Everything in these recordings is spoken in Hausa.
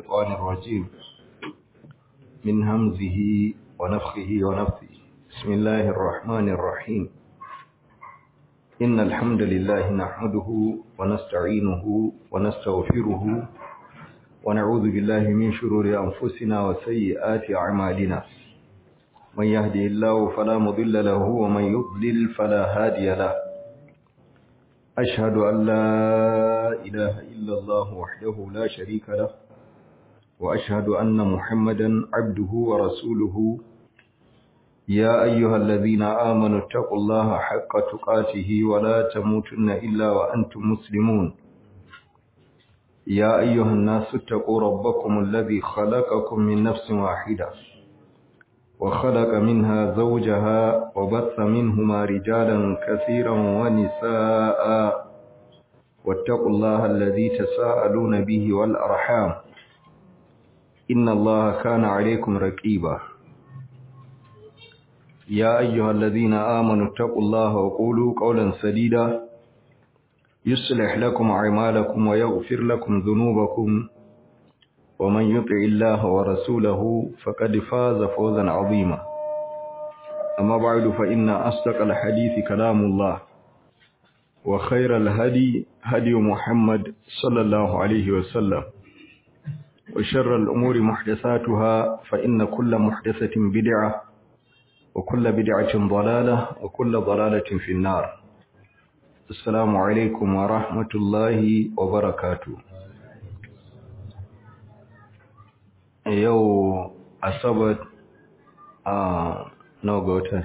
الشيطان الرجيم من همزه ونفخه ونفثه بسم الله الرحمن الرحيم إن الحمد لله نحمده ونستعينه ونستغفره ونعوذ بالله من شرور أنفسنا وسيئات أعمالنا من يهده الله فلا مضل له ومن يضلل فلا هادي له أشهد أن لا إله إلا الله وحده لا شريك له وأشهد أن محمدا عبده ورسوله يا أيها الذين آمنوا اتقوا الله حق تقاته ولا تموتن إلا وأنتم مسلمون يا أيها الناس اتقوا ربكم الذي خلقكم من نفس واحدة وخلق منها زوجها وبث منهما رجالا كثيرا ونساء واتقوا الله الذي تساءلون به والأرحام إن الله كان عليكم رقيبا يا أيها الذين آمنوا اتقوا الله وقولوا قولا سديدا يصلح لكم أعمالكم ويغفر لكم ذنوبكم ومن يطع الله ورسوله فقد فاز فوزا عظيما أما بعد فإن أصدق الحديث كلام الله وخير الهدي هدي محمد صلى الله عليه وسلم وشر الأمور محدثاتها فإن كل محدثة بدعة وكل بدعة ضلالة وكل ضلالة في النار السلام عليكم ورحمة الله وبركاته yau asabar a nawa ga wata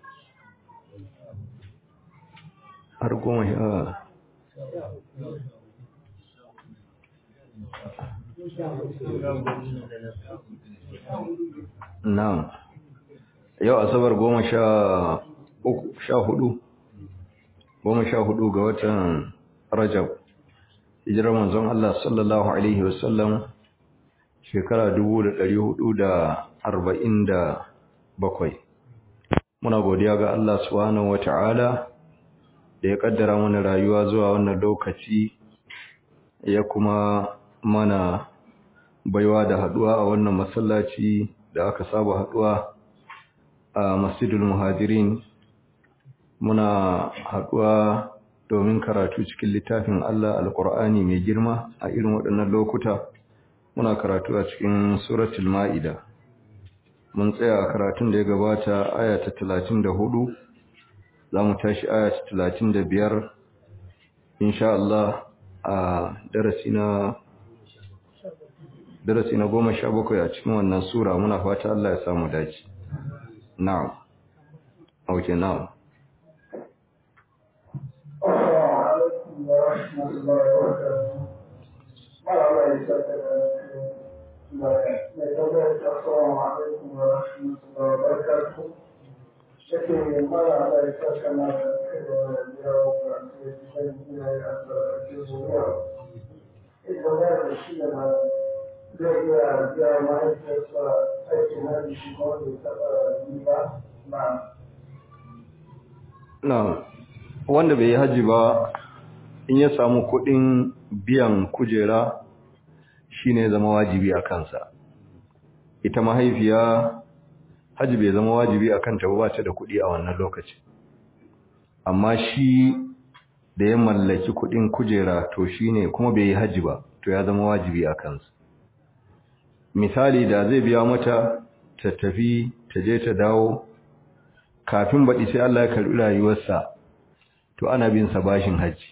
har goma sha na yau asabar goma sha uku sha hudu goma sha hudu ga watan rajab hijirar manzon Allah sallallahu alaihi wasallam shekara dubu da ɗari hudu da arba'in da bakwai muna godiya ga Allah subhanahu wata'ala da ya kaddara mana rayuwa zuwa wannan lokaci ya kuma mana baiwa da haduwa a wannan masallaci da aka saba haduwa a masjidul muhajirin muna haduwa domin karatu cikin littafin Allah alkur'ani mai girma a irin waɗannan lokuta muna karatu a cikin suratul ma'ida mun tsaya a karatun da ya gabata aya ta 34 za mu tashi aya ta 35 insha Allah a darasi na darasi na 17 a cikin wannan sura muna fata Allah ya samu dace na'am okay na'am السلام عليكم ورحمة الله وبركاته شكرا مرة على كما اليوم إذا ما الشيء ما لقي جاء ما يتصل أي هذا الشيء ما نعم na wanda bai yi haji ba in ya samu kuɗin biyan kujera shine zama wajibi a kansa ita mahaifiya haji bai zama wajibi a kanta ba ta da kuɗi a wannan lokaci amma shi da ya mallaki kuɗin kujera to shine kuma bai yi haji ba to ya zama wajibi a kansa misali da zai biya mata ta tafi ta je ta dawo kafin baɗi sai Allah ya karɓi rayuwarsa to ana bin sa bashin haji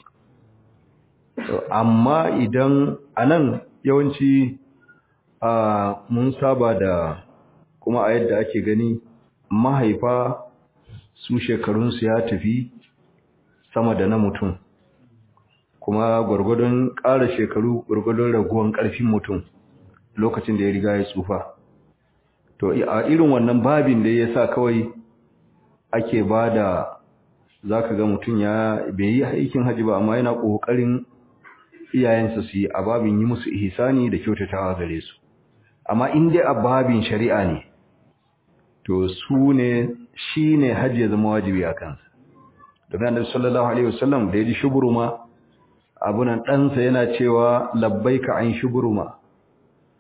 amma idan anan yawanci a mun saba da kuma a yadda ake gani mahaifa su shekarunsu ya tafi sama da na mutum kuma gwargwadon ƙara shekaru gwargwadon raguwan ƙarfin mutum lokacin da ya riga ya tsufa to a irin wannan babin da ya sa kawai ake ba da za ka ga mutum ya bai yi aikin hajji ba amma yana ƙoƙarin iyayensa su yi a babin yi musu ihsani da kyautatawa gare su amma in dai a babin shari'a ne to su ne shi ne hajji ya zama wajibi a kansa da annabi sallallahu alaihi wasallam da ya ji shuburuma abunan ɗansa yana cewa labbaika an shuburuma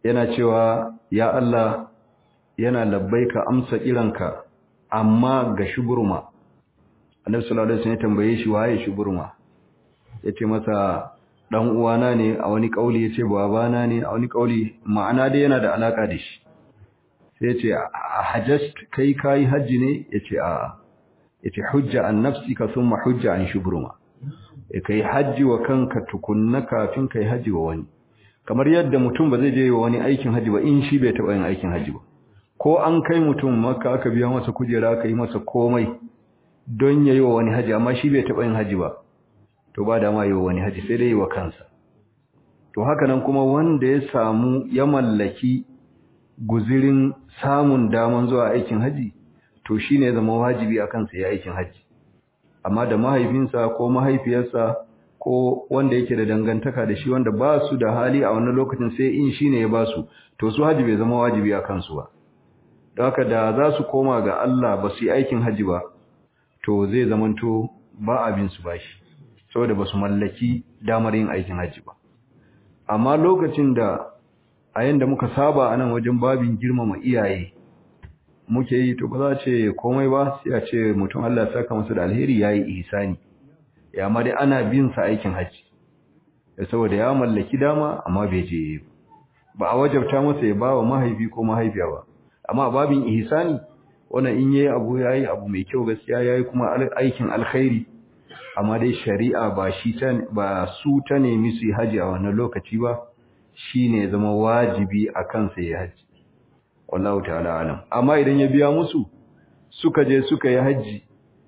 yana cewa ya Allah yana labbaika amsa kiranka amma ga shuburma annabi sallallahu alaihi wasallam ya tambaye shi waye shuburma yace masa dan uwana ne a wani kauli yace babana ne a wani kauli ma'ana dai yana da alaka da shi sai yace a hajjat kai kai haji ne yace a yace hujja an nafsika thumma hujja an shuburma e kai haji wa kanka tukunna kafin kai haji wa wani kamar yadda mutum ba zai je wa wani aikin haji ba in shi bai taba yin aikin haji ba ko an kai mutum maka aka biya masa kujera aka yi masa komai don yayi wa wani haji amma shi bai taba yin haji ba to ba da ma yi wa wani haji sai dai yi wa kansa to haka nan kuma wanda ya samu ya mallaki guzirin samun daman zuwa aikin haji to shine zama wajibi a kansa ya aikin haji amma da mahaifinsa ko mahaifiyarsa ko wanda yake da dangantaka da shi wanda ba su da hali a wannan lokacin sai in shine ya ba su to su haji bai zama wajibi a kansu ba don haka da za su koma ga Allah ba su yi aikin haji ba to zai zamanto ba abin su bashi saboda ba su mallaki damar yin aikin haji ba amma lokacin da a yanda muka saba a nan wajen babin girmama iyaye muke yi to ba za ce komai ba sai a ce mutum Allah ya saka masa da alheri yayi ihsani ya ma dai ana bin sa aikin haji saboda ya mallaki dama amma bai je ba a wajabta masa ya ba wa mahaifi ko mahaifiya ba amma babin ihsani wannan in yayi abu yayi abu mai kyau gaskiya yayi kuma aikin alkhairi amma dai shari'a ba shi ta ba su ta nemi su yi haji a wannan lokaci ba shine ya zama wajibi a kansa ya haji wallahu ta'ala alam amma idan ya biya musu suka je suka yi haji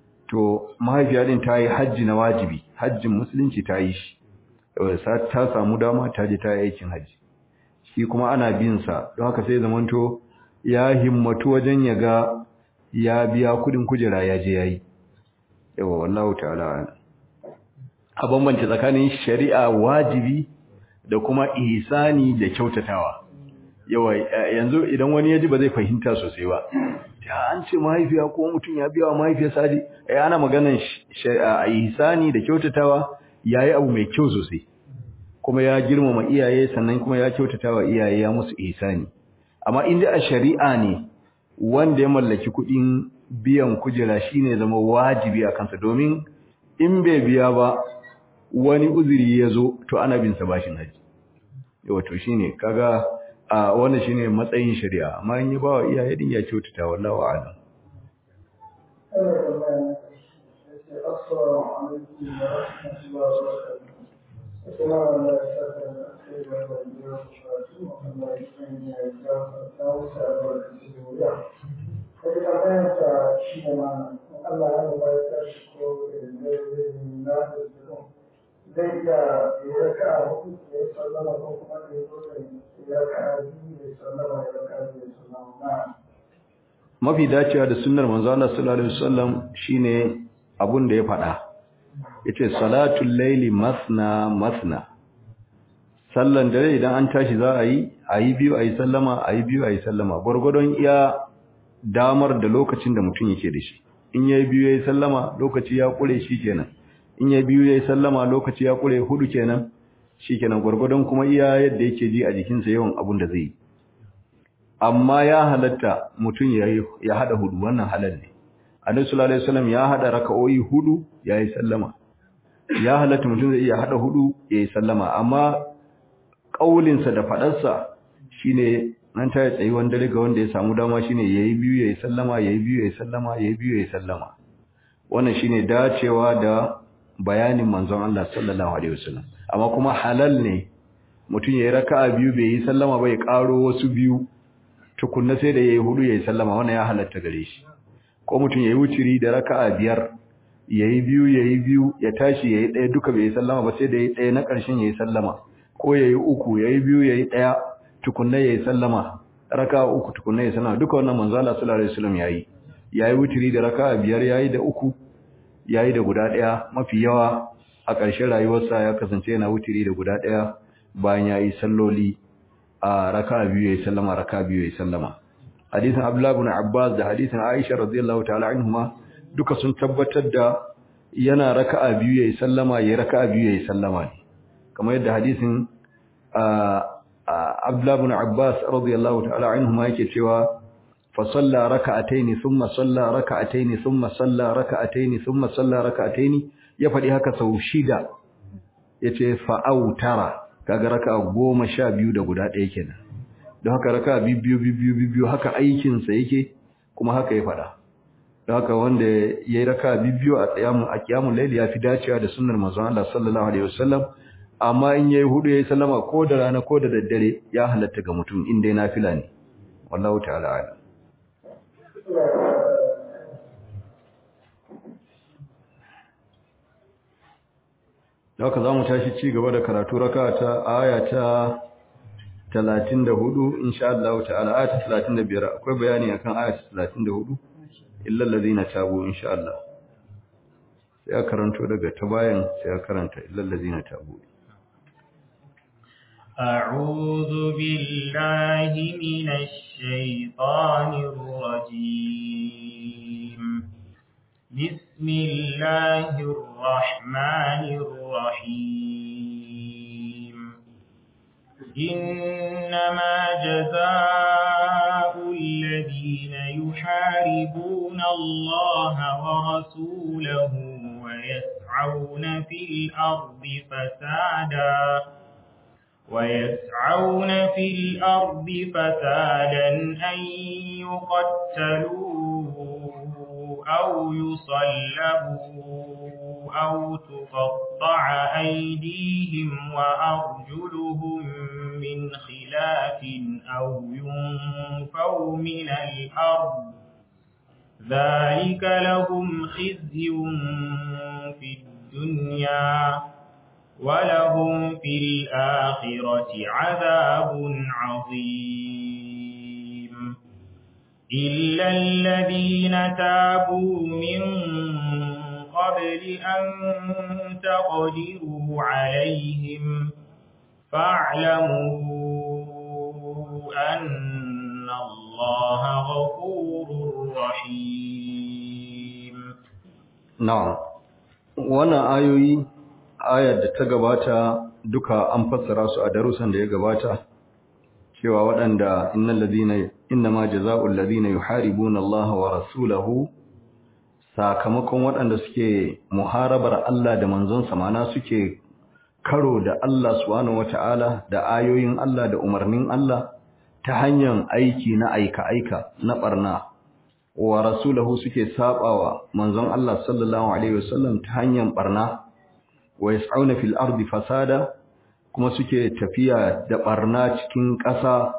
to mahaifiya din ta yi haji na wajibi hajjin musulunci ta yi shi ta samu dama ta je ta yi aikin haji shi kuma ana bin sa don haka sai zamanto ya himmatu wajen ya ga ya biya kudin kujera ya je yayi yawa wallahu ta'ala a bambance tsakanin shari'a wajibi da kuma ihsani da kyautatawa yawa yanzu idan wani yaji ba zai fahimta sosai ba ya an ce mahaifiya ko mutum ya biya wa mahaifiyar sadi ai ana maganan ihsani da kyautatawa yayi abu mai kyau sosai kuma ya girmama iyaye sannan kuma ya kyautatawa iyaye ya musu ihsani amma inda a shari'a ne wanda ya mallaki kuɗin biyan kujera shine zama wajibi a kansa domin in bai biya ba wani uzuri ya zo to ana bin sa bashin haji wato shine kaga a wannan shine matsayin shari'a amma in ya ba wa iyaye din ya kyautata wallahu a'lam Assalamu alaikum wa rahmatullahi wa barakatuh. Assalamu alaikum wa Wata tambayar ta shi ne mana, Allah ya ba ya tashi ko da zai na da zai iya ya raka a hudu ya sallama ko kuma da ya zo da ya raka a biyu ya sallama ya raka a biyu ya sallama na. mafi dacewa da sunnar manzo Allah sallallahu alaihi wasallam shine abun da ya faɗa yace salatul laili masna masna sallan dare idan an tashi za a yi a yi biyu a yi sallama a yi biyu a yi sallama gwargwadon iya damar da lokacin da mutum yake da shi in yayi biyu yayi sallama lokaci ya kure shi kenan in yayi biyu yayi sallama lokaci ya kure hudu kenan shikenan gwargwadon kuma iya yadda yake ji a jikinsa yawan abun da zai yi amma ya halatta mutum ya ya hada hudu wannan halal ne Annabi sallallahu alaihi wasallam ya hada raka'o'i hudu yayi sallama ya halatta mutum zai iya hada hudu yayi sallama amma kaulinsa da fadarsa shine nan ta tsayi wanda daga wanda ya samu dama shine yayi biyu yayi sallama yayi biyu yayi sallama yayi biyu yayi sallama wannan shine dacewa da bayanin manzon Allah sallallahu alaihi wasallam amma kuma halal ne mutum yayi raka'a biyu bai yi sallama ba ya karo wasu biyu tukunna sai da yayi hudu yayi sallama wannan ya halatta gare shi ko mutum yayi wuciri da raka'a biyar yayi biyu yayi biyu ya tashi yayi daya duka bai yi sallama ba sai da yayi daya na ƙarshen yayi sallama ko yayi uku yayi biyu yayi daya tukunna yayi sallama raka'a uku tukunna yayi sallama duka wannan manzo Allah sallallahu alaihi wasallam yayi yayi wuciri da raka'a biyar yayi da uku yayi da guda daya mafi yawa a ƙarshen rayuwarsa ya kasance yana wuciri da guda daya bayan yayi salloli a raka'a biyu yayi sallama raka'a biyu yayi sallama hadisin Abdullah ibn Abbas da hadisin Aisha radiyallahu ta'ala anhuma duka sun tabbatar da yana raka'a biyu yayi sallama yayi raka'a biyu yayi sallama kamar yadda hadisin Abdullah ibn Abbas radiyallahu ta'ala anhu ma yake cewa fa salla raka'ataini thumma salla raka'ataini thumma salla raka'ataini thumma salla raka'ataini ya fadi haka sau shida yace fa autara kaga raka'a goma sha biyu da guda ɗaya kenan don haka raka'a biyu biyu biyu haka aikin sa yake kuma haka ya fada don haka wanda yayi raka'a biyu a tsayamun a kiyamul layli ya fi dacewa da sunnar manzon Allah sallallahu alaihi wasallam amma in yayi hudu yayi sallama ko da rana ko da daddare ya halatta ga mutum in dai nafila ne wallahu ta'ala ala Haka za mu tashi ci gaba da karatu raka ta aya ta 34 insha Allah ta'ala aya ta 35 akwai bayani akan aya ta 34 illa allazina tabu insha Allah sai a karanto daga ta bayan sai a karanta illa allazina tabu أعوذ بالله من الشيطان الرجيم بسم الله الرحمن الرحيم إنما جزاء الذين يحاربون الله ورسوله ويسعون في الأرض فسادا ويسعون في الأرض فسادا أن يقتلوا أو يصلبوا أو تقطع أيديهم وأرجلهم من خلاف أو ينفوا من الأرض ذلك لهم خزي في الدنيا ولهم في الآخرة عذاب عظيم إلا الذين تابوا من قبل أن تقدروا عليهم فاعلموا أن الله غفور رحيم نعم وانا آيوي ayar da ta gabata duka an fassara su a darussan da ya gabata cewa waɗanda innal ladina innama jazaa'ul ladina yuharibuna Allah wa rasulahu sakamakon waɗanda suke muharabar Allah da manzonsa mana suke karo da Allah subhanahu wata'ala da ayoyin Allah da umarnin Allah ta hanyar aiki na aika-aika na barna wa rasulahu suke sabawa manzon Allah sallallahu alaihi wasallam ta hanyar barna wa yas'auna fil ardi fasada kuma suke tafiya da barna cikin ƙasa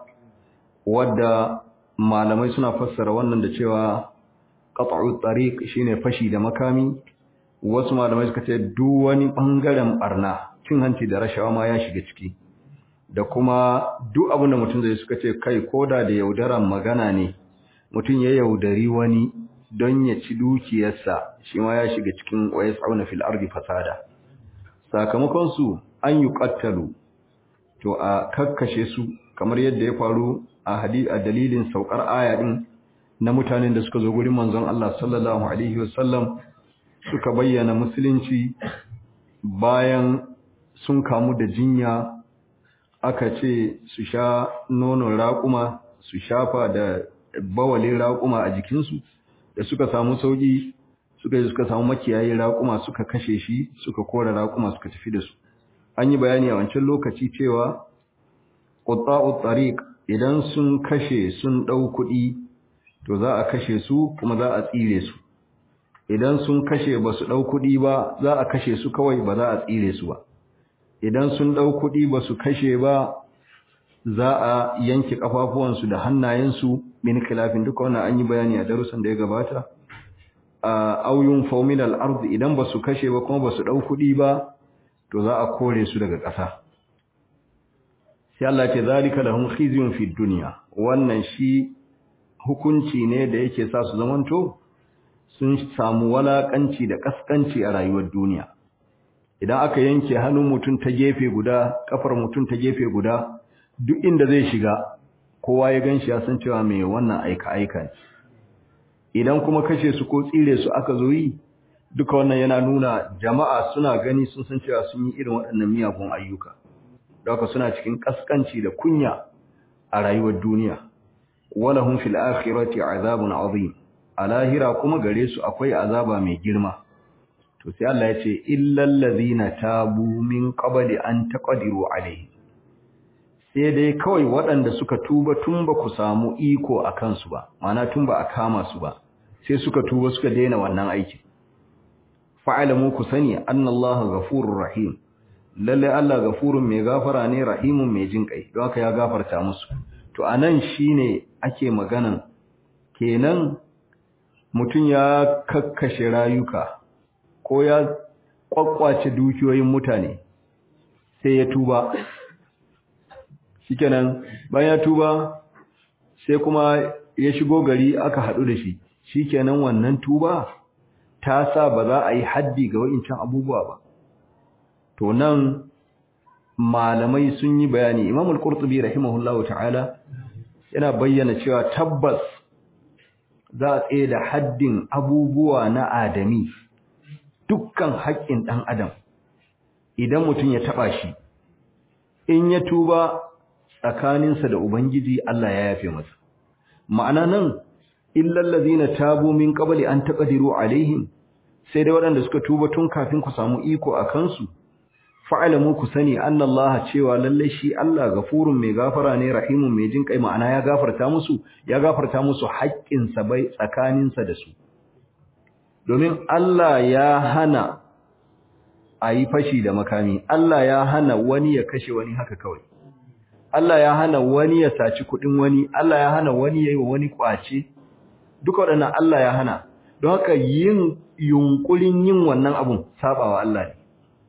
wadda malamai suna fassara wannan da cewa qat'u tariq shine fashi da makami wasu malamai suka ce duk wani bangaren barna cin hanci da rashawa ma ya shiga ciki da kuma duk abin da mutum zai suka ce kai koda da yaudaran magana ne mutum ya yaudari wani don ya ci dukiyarsa shi ma ya shiga cikin wa yas'auna fil ardi fasada sakamakon su an yi ƙattalu to a kakkashe su kamar yadda ya faru a hadi a dalilin saukar aya din na mutanen da suka zo gurin manzon Allah sallallahu alaihi wasallam suka bayyana musulunci bayan sun kamu da jinya aka ce su sha nonon raƙuma su shafa da bawalin raƙuma a jikinsu da suka samu sauƙi suka yi suka samu makiyayi raƙuma suka kashe shi suka kora raƙuma suka tafi da su an yi bayani a wancan lokaci cewa qutta'ut tariq idan sun kashe sun dau kuɗi to za a kashe su kuma za a tsire su idan sun kashe ba su dau kuɗi ba za a kashe su kawai ba za a tsire su ba idan sun dau kuɗi ba su kashe ba za a yanke kafafuwansu da hannayensu min khilafin duka wannan an yi bayani a darussan da ya gabata a auyun fauminal ardi idan ba su kashe ba kuma ba su dau kuɗi ba to za a kore su daga ƙasa sai Allah ce zalika lahum khizyun fid dunya wannan shi hukunci ne da yake sa su zamanto sun samu walakanci da kaskanci a rayuwar duniya idan aka yanke hannun mutum ta gefe guda kafar mutum ta gefe guda duk inda zai shiga kowa ya ganshi ya san cewa mai wannan aika aika ne idan kuma kashe su ko tsire su aka zo yi duka wannan yana nuna jama'a suna gani sun san cewa sun yi irin waɗannan miyagun ayyuka da haka suna cikin kaskanci da kunya a rayuwar duniya walahum fil akhirati azabun azim a lahira kuma gare su akwai azaba mai girma to sai Allah ya ce illal ladhina tabu min qabli an taqdiru alayhi sai dai kawai waɗanda suka tuba tun ba ku samu iko a kansu ba mana tun ba a kama su ba sai suka tuba suka daina wannan aiki fa'alamu ku sani annallaha ghafurur rahim lalle Allah ghafurun mai gafara ne rahimun mai jin kai don haka ya gafarta musu to anan shine ake maganan kenan mutum ya kakkashe rayuka ko ya kwakwace dukiyoyin mutane sai ya tuba shikenan bayan ya tuba sai kuma ya shigo gari aka haɗu da shi shikenan wannan tuba ta sa ba za a yi haddi ga wa'incan abubuwa ba to nan malamai sun yi bayani imam al-qurtubi rahimahullahu ta'ala yana bayyana cewa tabbas za a tsaye da haddin abubuwa na adami dukkan haƙƙin ɗan adam idan mutum ya taɓa shi in ya tuba tsakaninsa da ubangiji Allah ya yafe masa ma'ana nan illal ladina tabu min qabli an taqdiru alaihim sai dai waɗanda suka tuba tun kafin ku samu iko a kansu fa'alamu ku sani annallaha cewa lalle shi Allah gafurun mai gafara ne rahimun mai jin kai ma'ana ya gafarta musu ya gafarta musu haƙƙin sa bai tsakanin sa da su domin Allah ya hana a yi fashi da makami Allah ya hana wani ya kashe wani haka kawai Allah ya hana wani ya saci kuɗin wani Allah ya hana wani ya yi wa wani ƙwace duka waɗannan Allah ya hana don haka yin yunkurin yin wannan abun sabawa Allah ne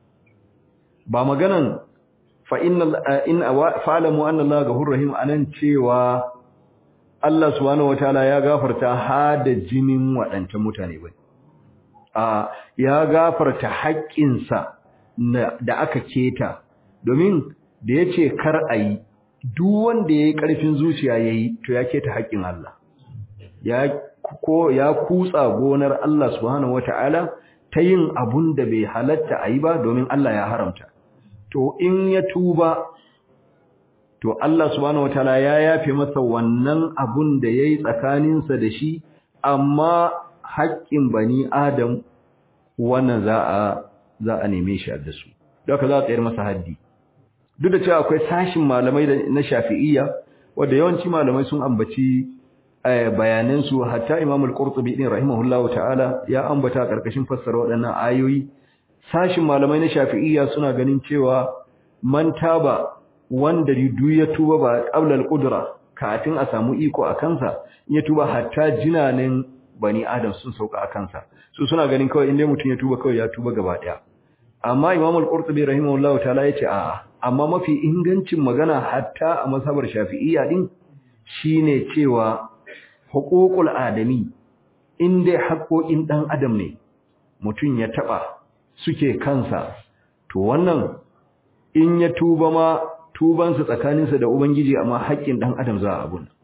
ba maganan fa inna in fa'lamu anna Allah ghafurur rahim anan cewa Allah subhanahu wataala ya gafarta hada jinin waɗancan mutane bai a ya gafarta haƙƙinsa da aka keta domin da yace kar ayi duk wanda yayi ƙarfin zuciya yayi to ya keta haƙƙin Allah ya ko ya kutsa gonar Allah subhanahu wataala ta yin abun da bai halatta ayi ba domin Allah ya haramta to in ya tuba to Allah subhanahu wataala ya yafe masa wannan abun da yayi tsakaninsa da shi amma haƙƙin bani Adam wannan za a za a neme shi da su don haka za a tsayar masa haddi duk da cewa akwai sashin malamai na Shafi'iyya wanda yawanci malamai sun ambaci bayanan su hatta Imam al-Qurtubi din rahimahullahu ta'ala ya ambata karkashin fassara waɗannan ayoyi sashin malamai na Shafi'iyya suna ganin cewa man taba wanda du ya tuba ba qabla al-qudra kafin a samu iko a kansa ya tuba hatta jinanin bani adam sun sauka a kansa su suna ganin kawai inda mutum ya tuba kawai ya tuba gaba daya amma Imam al-Qurtubi rahimahullahu ta'ala yace a'a amma mafi ingancin magana hatta a mazhabar Shafi'iyya din shine cewa huququl adami inda haƙoƙin dan adam ne mutum ya taba suke kansa to wannan in ya tuba ma tubansa tsakaninsa da ubangiji amma haƙƙin dan adam za a abun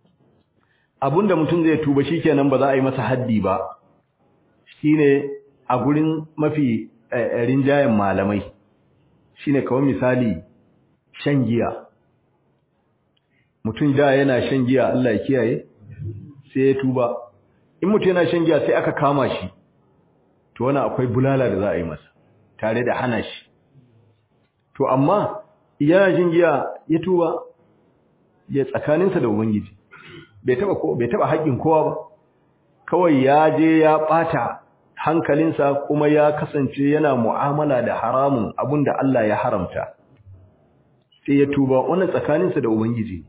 abunda mutum zai tuba shikenan ba za a yi masa haddi ba shine a gurin mafi rinjayen malamai shine kawai misali shan giya mutum da yana shan giya Allah ya kiyaye sai ya tuba in mutum yana shan giya sai aka kama shi to wannan akwai bulala da za a yi masa tare da hana shi to amma yana jin giya ya tuba ya tsakaninsa da ubangiji bai taba ko bai taba haƙin kowa ba kawai ya je ya bata hankalinsa kuma ya kasance yana mu'amala da haramun abinda Allah ya haramta sai ya tuba wannan tsakaninsa da ubangiji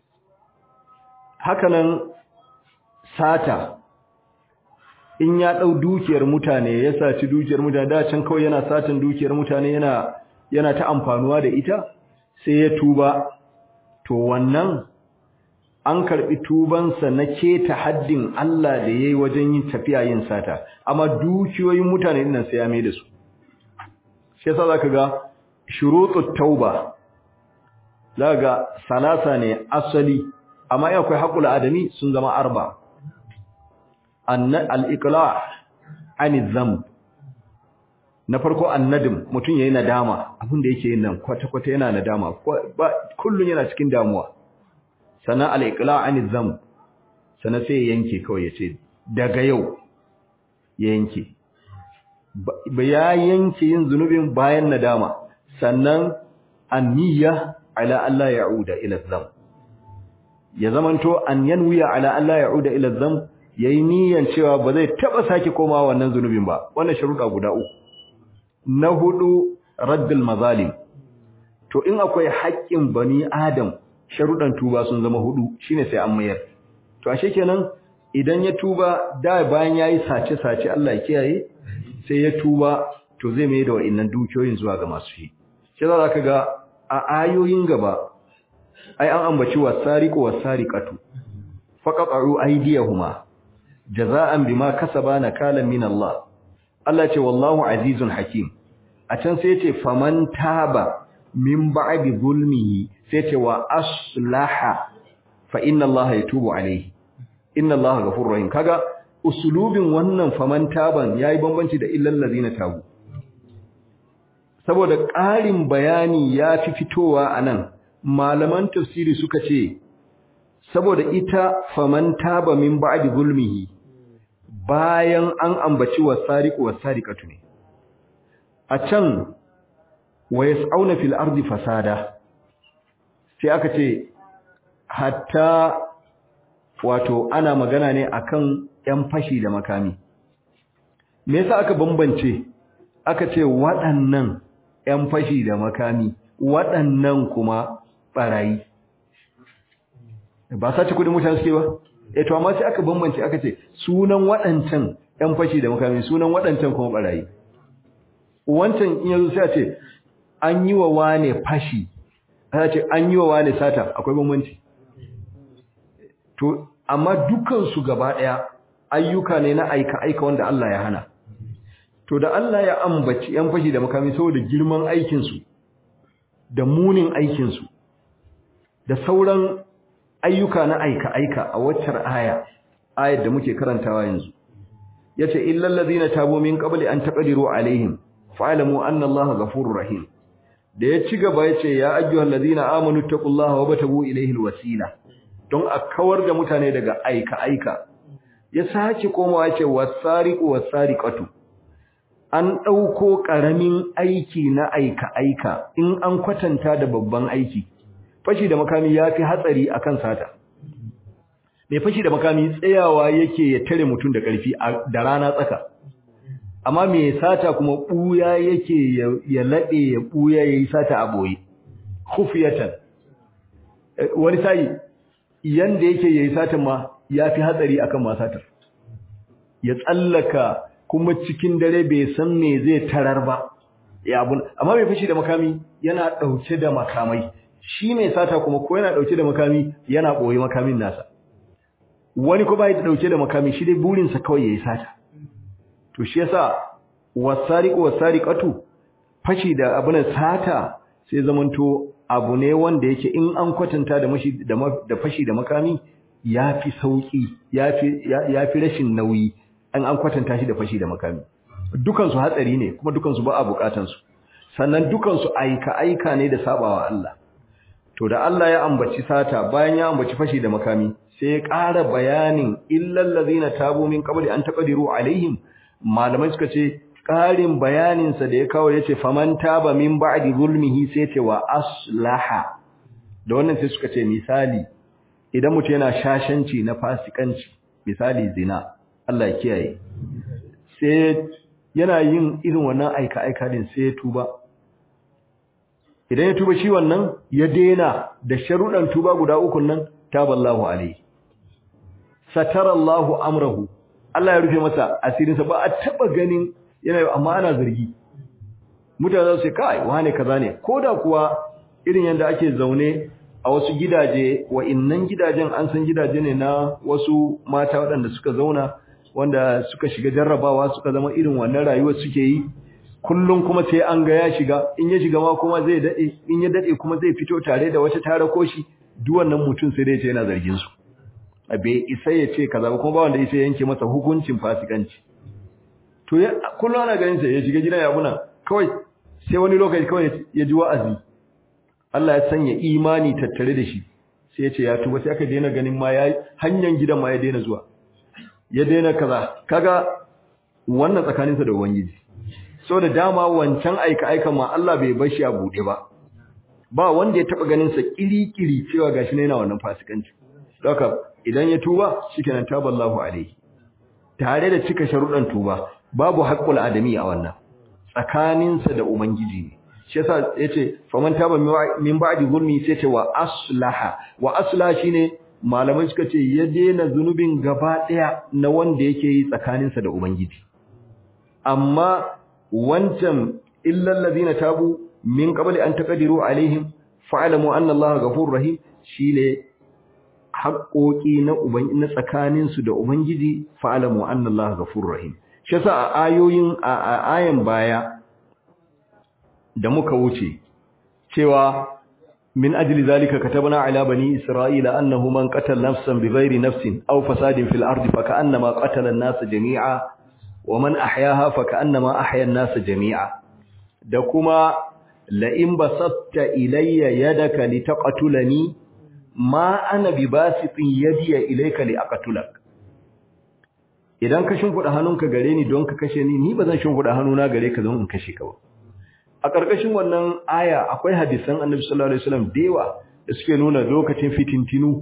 hakanan sata in ya dau dukiyar mutane ya saci dukiyar mutane da can kawai yana satan dukiyar mutane yana yana ta amfanuwa da ita sai ya tuba to wannan an karbi tubansa na keta haddin Allah da yayi wajen yin tafiya yin sata amma dukiyoyin mutane dinnan sai ya mai da su shi yasa zaka ga shurutut tauba zaka ga salasa ne asali amma in akwai haƙul adami sun zama arba al-iqla' an dhanb na farko annadim mutum yayi nadama abin da yake yin nan kwata kwata yana nadama kullun yana cikin damuwa sana al-iqla' anil dhanb sana sai ya yanke kawai ya ce daga yau ya yanke ba ya yanke yin zunubin bayan nadama sannan anniya ala Allah ya'uda ila dhanb ya zamanto an yanwiya ala Allah ya'uda ila dhanb yayi niyyar cewa ba zai taba sake komawa wannan zunubin ba wannan sharuda guda uku na hudu raddul mazalim to in akwai haƙƙin bani adam sharudan tuba sun zama hudu shine sai an mayar to ashe kenan idan ya tuba da bayan yayi sace sace Allah ya kiyaye sai ya tuba to zai mai da wa'annan dukiyoyin zuwa ga masu shi sai za ka ga a ayoyin gaba ai an ambaci wasariqu wasariqatu faqatu aydiyahuma jazaan bima kasaba nakalan min Allah Allah ce wallahu azizun hakim a can sai yace faman taba min ba'di zulmihi sai yace wa aslaha fa inna Allah yatubu alayhi inna Allah ghafurur rahim kaga usulubin wannan faman taban yayi bambanci da illal ladina tabu saboda ƙarin bayani ya fi fitowa anan malaman tafsiri suka ce saboda ita faman taba min ba'di zulmihi bayan an ambaci wasariqu wasariqatu ne a can wa yas'auna fil ardi fasada sai aka ce hatta wato ana magana ne akan yan fashi da makami me yasa aka bambance aka ce waɗannan yan fashi da makami waɗannan kuma barayi ba sace kudin mutane suke ba eh to amma sai aka bambance aka ce sunan waɗancan yan fashi da makami sunan waɗancan kuma barayi wancan in yazo sai a ce an yi wa wane fashi ana ce an yi wa wane sata akwai bambanci to amma dukan su gaba daya ayyuka ne na aika aika wanda Allah ya hana to da Allah ya ambaci yan fashi da makami saboda girman aikin su da munin aikin su da sauran ayyuka na aika aika a waccar aya ayar da muke karantawa yanzu yace illal ladina tabu min qabli an taqdiru alaihim fa'lamu anna allaha ghafurur rahim da ya ci gaba yace ya ayyuhal ladina amanu taqullaha wa batabu ilayhi alwasila don a kawar da mutane daga aika aika ya sake komawa yace wasariqu wasariqatu an dauko karamin aiki na aika aika in an kwatanta da babban aiki fashi da makami yafi hatsari akan sata mai fashi da makami tsayawa yake ya tare mutum da ƙarfi da rana tsaka amma mai sata kuma ɓuya yake ya laɗe ya ɓuya ya yi sata a ɓoye kufiyatan wani sayi yanda yake ya yi satan ma ya fi hatsari akan ma satar ya tsallaka kuma cikin dare bai san me zai tarar ba ya abun amma mai fashi da makami yana ɗauke da makamai shi mai sata kuma ko yana ɗauke da makami yana ɓoye makamin nasa wani ko bai da dauke da makami shi dai burinsa kawai yayi sata to shi yasa wasariqu wasariqatu fashi da abun sata sai zamanto abu ne wanda yake in an kwatanta da mashi da da fashi da makami yafi sauki yafi yafi rashin nauyi an an kwatanta shi da fashi da makami dukan su hatsari ne kuma dukan su ba a bukatan su sannan dukan su aika aika ne da sabawa Allah to da Allah ya ambaci sata bayan ya ambaci fashi da makami sai ya ƙara bayanin illal ladina tabu min qabli an taqdiru alaihim malamai suka ce ƙarin bayanin sa da ya kawo yace faman taba min ba'di zulmihi sai ce wa aslaha da wannan sai suka ce misali idan mutum yana shashanci na fasikanci misali zina Allah ya kiyaye sai yana yin irin wannan aika aika din sai ya tuba idan ya tuba shi wannan ya dena da sharuɗan tuba guda uku nan taballahu alaihi satarallahu amrahu Allah ya rufe masa asirinsa ba a taba ganin yana amma ana zargi mutane za su ce kai wane kaza ne koda kuwa irin yanda ake zaune a wasu gidaje wa innan gidajen an san gidaje ne na wasu mata waɗanda suka zauna wanda suka shiga jarrabawa suka zama irin wannan rayuwar suke yi kullum kuma sai an ga ya shiga in ya shiga ma kuma zai dade in ya dade kuma zai fito tare da wata tare koshi duk wannan mutum sai dai ce yana zargin su bai isa ya ce kaza ba kuma ba wanda isa yanke masa hukuncin fasikanci to kullum ana ganin sa ya shiga gidan ya muna kawai sai wani lokaci kawai ya ji wa'azi Allah ya sanya imani tattare da shi sai ya ce ya tuba sai aka daina ganin ma ya hanyar gidan ma ya daina zuwa ya daina kaza kaga wannan tsakaninsa da ubangiji so da dama wancan aika aika ma Allah bai bar shi a bude ba ba wanda ya taba ganin sa kirikiri cewa gashi ne yana wannan fasikanci haka idan ya tuba shikenan taballahu alaihi tare da cika sharuɗan tuba babu haqqul adami a wannan tsakaninsa da ubangiji ne shi yasa yace faman taba min ba'di zulmi sai ce wa aslaha wa aslaha shine malamai suka ce ya daina zunubin gaba daya na wanda yake yi tsakaninsa da ubangiji amma wancan illal ladina tabu min qabli an taqdiru alaihim fa'lamu anna allaha ghafurur rahim shine haƙoƙi na uban na tsakaninsu da ubangiji fa'lamu anna allaha ghafurur rahim shi yasa a ayoyin a ayan baya da muka wuce cewa min ajli zalika katabna ala bani isra'ila annahu man qatala nafsan bighairi nafsin aw fasadin fil ardi fakannama qatala an-nasa jami'a wa man ahyaha fakannama ahya an-nasa jami'a da kuma la in basatta ilayya yadaka litaqtulani ma ana bibasitin yadiya ilayka liaqtulak idan ka shimfida hannunka gare ni don ka kashe ni ni bazan shimfida hannuna gare ka don in kashe ka ba a ƙarƙashin wannan aya akwai hadisan annabi sallallahu alaihi wasallam dewa da suke nuna lokacin fitintinu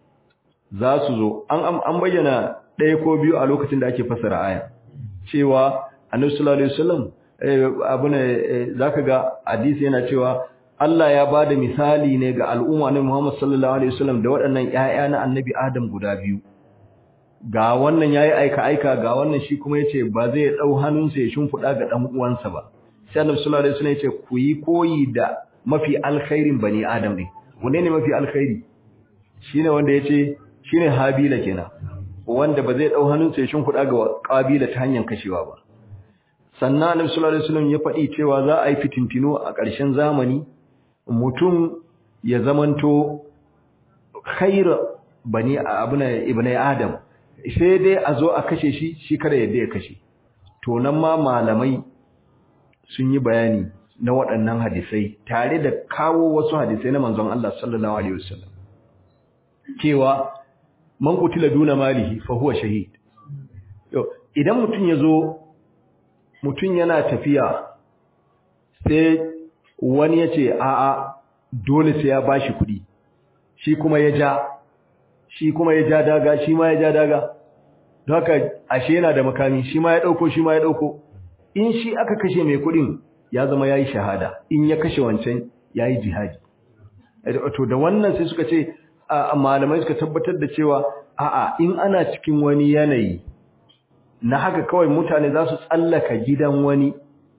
za su zo an an bayyana ɗaya ko biyu a lokacin da ake fasara aya cewa annabi sallallahu alaihi wasallam abuna zaka ga hadisi yana cewa Allah ya bada misali ne ga al'umma na Muhammad sallallahu alaihi wasallam da waɗannan ƴaƴa na annabi Adam guda biyu ga wannan yayi aika aika ga wannan shi kuma yace ba zai dau hannunsa ya shimfida ga dan uwansa ba sai annabi sallallahu alaihi wasallam yace ku yi koyi da mafi alkhairin bani adam ne wanne ne mafi alkhairi shine wanda yace shine habila kenan wanda ba zai dau hannunsa ya shimfida ga kabila ta hanyar kashewa ba sannan annabi sallallahu alaihi wasallam ya faɗi cewa za a yi fitintino a ƙarshen zamani mutum ya zamanto khair bani abuna ibnai adam sai dai a zo a kashe shi shi kada yadda ya kashe to nan ma malamai sun yi bayani na waɗannan hadisai tare da kawo wasu hadisai na manzon Allah sallallahu alaihi wasallam cewa man qutila duna malihi fa huwa shahid yo idan mutun yazo mutun yana tafiya sai wani yace a a dole sai ya bashi kuɗi shi kuma ya ja shi kuma ya ja daga shi ma ya ja daga don haka ashe yana da makami shi ma ya dauko shi ma ya dauko in shi aka kashe mai kudin ya zama yayi shahada in ya kashe wancan yayi jihadi to da wannan sai suka ce malamai suka tabbatar da cewa a'a in ana cikin wani yanayi na haka kawai mutane za su tsallaka gidan wani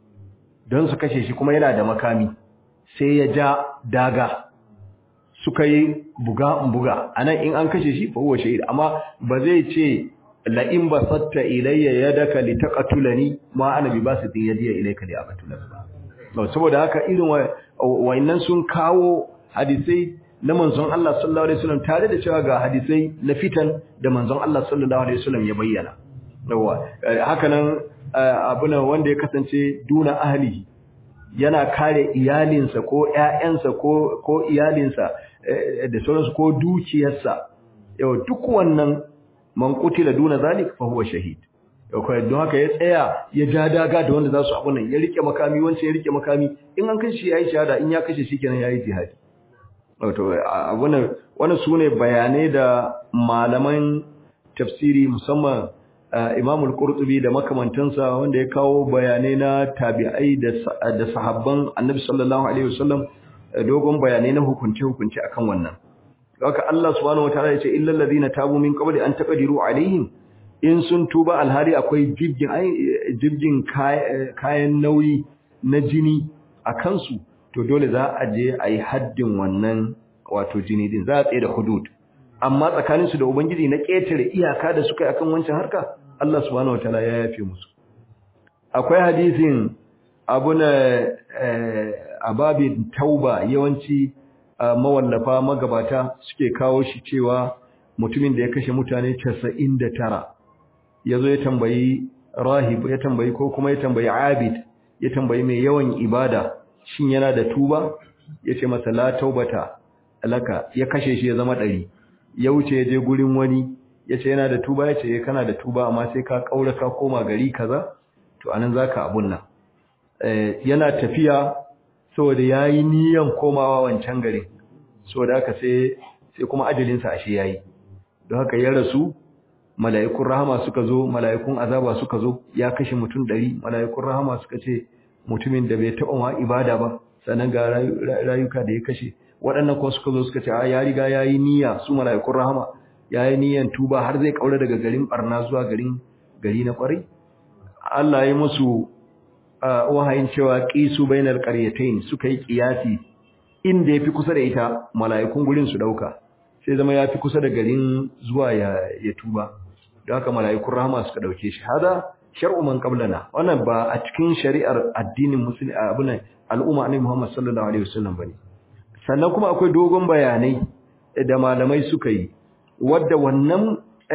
don su kashe shi kuma yana da makami sai ya ja daga suka yi buga buga anan in an kashe shi fa huwa shahid amma ba zai ce la in basatta ilayya yadaka litaqtulani ma ana bi basitin yadiya ilayka li aqtulaka ba saboda haka irin wayannan sun kawo hadisai na manzon Allah sallallahu alaihi wasallam tare da cewa ga hadisai na fitan da manzon Allah sallallahu alaihi wasallam ya bayyana yawa haka nan abuna wanda ya kasance duna ahlihi yana kare iyalinsa ko ƴaƴansa ko ko iyalinsa da sauransu ko dukiyarsa yau duk wannan man qutila duna zalik fa huwa shahid yau kai don haka ya tsaya ya ja daga da wanda za su abu nan ya rike makami wancan ya rike makami in an kashe yayi shahada in ya kashe shi kenan yayi jihadi wato abunan wannan sune bayanai da malaman tafsiri musamman Imam al-Qurtubi da makamantansa wanda ya kawo bayanai na tabi'ai da sahabban Annabi sallallahu alaihi wasallam dogon bayanai na hukunce hukunce akan wannan haka Allah subhanahu wataala ya ce illal ladina tabu min qabli an taqdiru alaihim in sun tuba alhari akwai jibgin jibgin kayan nauyi na jini a kansu to dole za a je a yi haddin wannan wato jini din za a tsaye da hudud amma tsakaninsu da ubangiji na ƙetare iyaka da suka yi akan wancan harka Allah subhanahu wataala ya yafe musu akwai hadisin abuna ababin tauba yawanci mawallafa magabata suke kawo shi cewa mutumin da ya kashe mutane 99 yazo ya tambayi rahib ya tambayi ko kuma ya tambayi abid ya tambayi mai yawan ibada shin yana da tuba ya ce masa la taubata laka ya kashe shi ya zama ɗari ya wuce ya je gurin wani ya ce yana da tuba ya ce kana da tuba amma sai ka ƙaura ka koma gari kaza to anan za ka abun nan yana tafiya saboda ya yi niyan komawa wancan garin saboda haka sai sai kuma ajalinsa ashe ya yi don haka ya rasu mala'ikun rahama suka zo mala'ikun azaba suka zo ya kashe mutum ɗari mala'ikun rahama suka ce mutumin da bai taɓa ma ibada ba sannan ga rayuka da ya kashe waɗannan kuma suka zo suka ce a ya riga ya yi niyya su mala'ikun rahama ya yi niyyan tuba har zai ƙaura daga garin ɓarna zuwa garin gari na ƙwarai Allah ya musu wahayin cewa ƙisu bainar ƙaryatain suka yi ƙiyasi inda ya fi kusa da ita mala'ikun gurin su ɗauka sai zama ya fi kusa da garin zuwa ya tuba da haka mala'ikun rahama suka ɗauke shi hada shar'u man qablana wannan ba a cikin shari'ar addinin musulmi abun al'umma annabi Muhammad sallallahu alaihi wasallam bane sannan kuma akwai dogon bayanai da malamai suka yi wadda wannan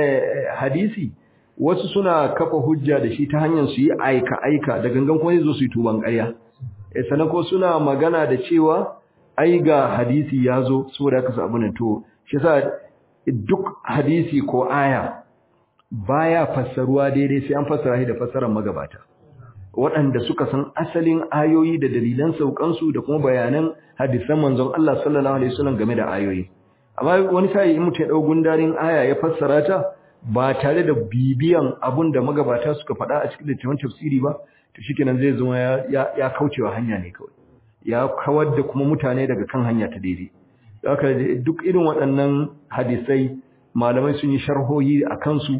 hadisi wasu suna kafa hujja da shi ta hanyar su yi aika aika da gangan kuma zo su yi tuban ƙarya sannan ko suna magana da cewa ai ga hadisi ya zo saboda haka su abun to shi yasa duk hadisi ko aya baya fassaruwa daidai sai an fassara shi da fassarar magabata waɗanda suka san asalin ayoyi da dalilan saukansu da kuma bayanan hadisan manzon Allah sallallahu alaihi wasallam game da ayoyi amma wani sai in mutum ya dau gundarin aya ya fassara ta ba tare da bibiyan abun da magabata suka faɗa a cikin littafin tafsiri ba to shikenan zai zama ya ya kaucewa hanya ne kawai ya kawar da kuma mutane daga kan hanya ta daidai haka duk irin waɗannan hadisai malamai sun yi sharhohi a kansu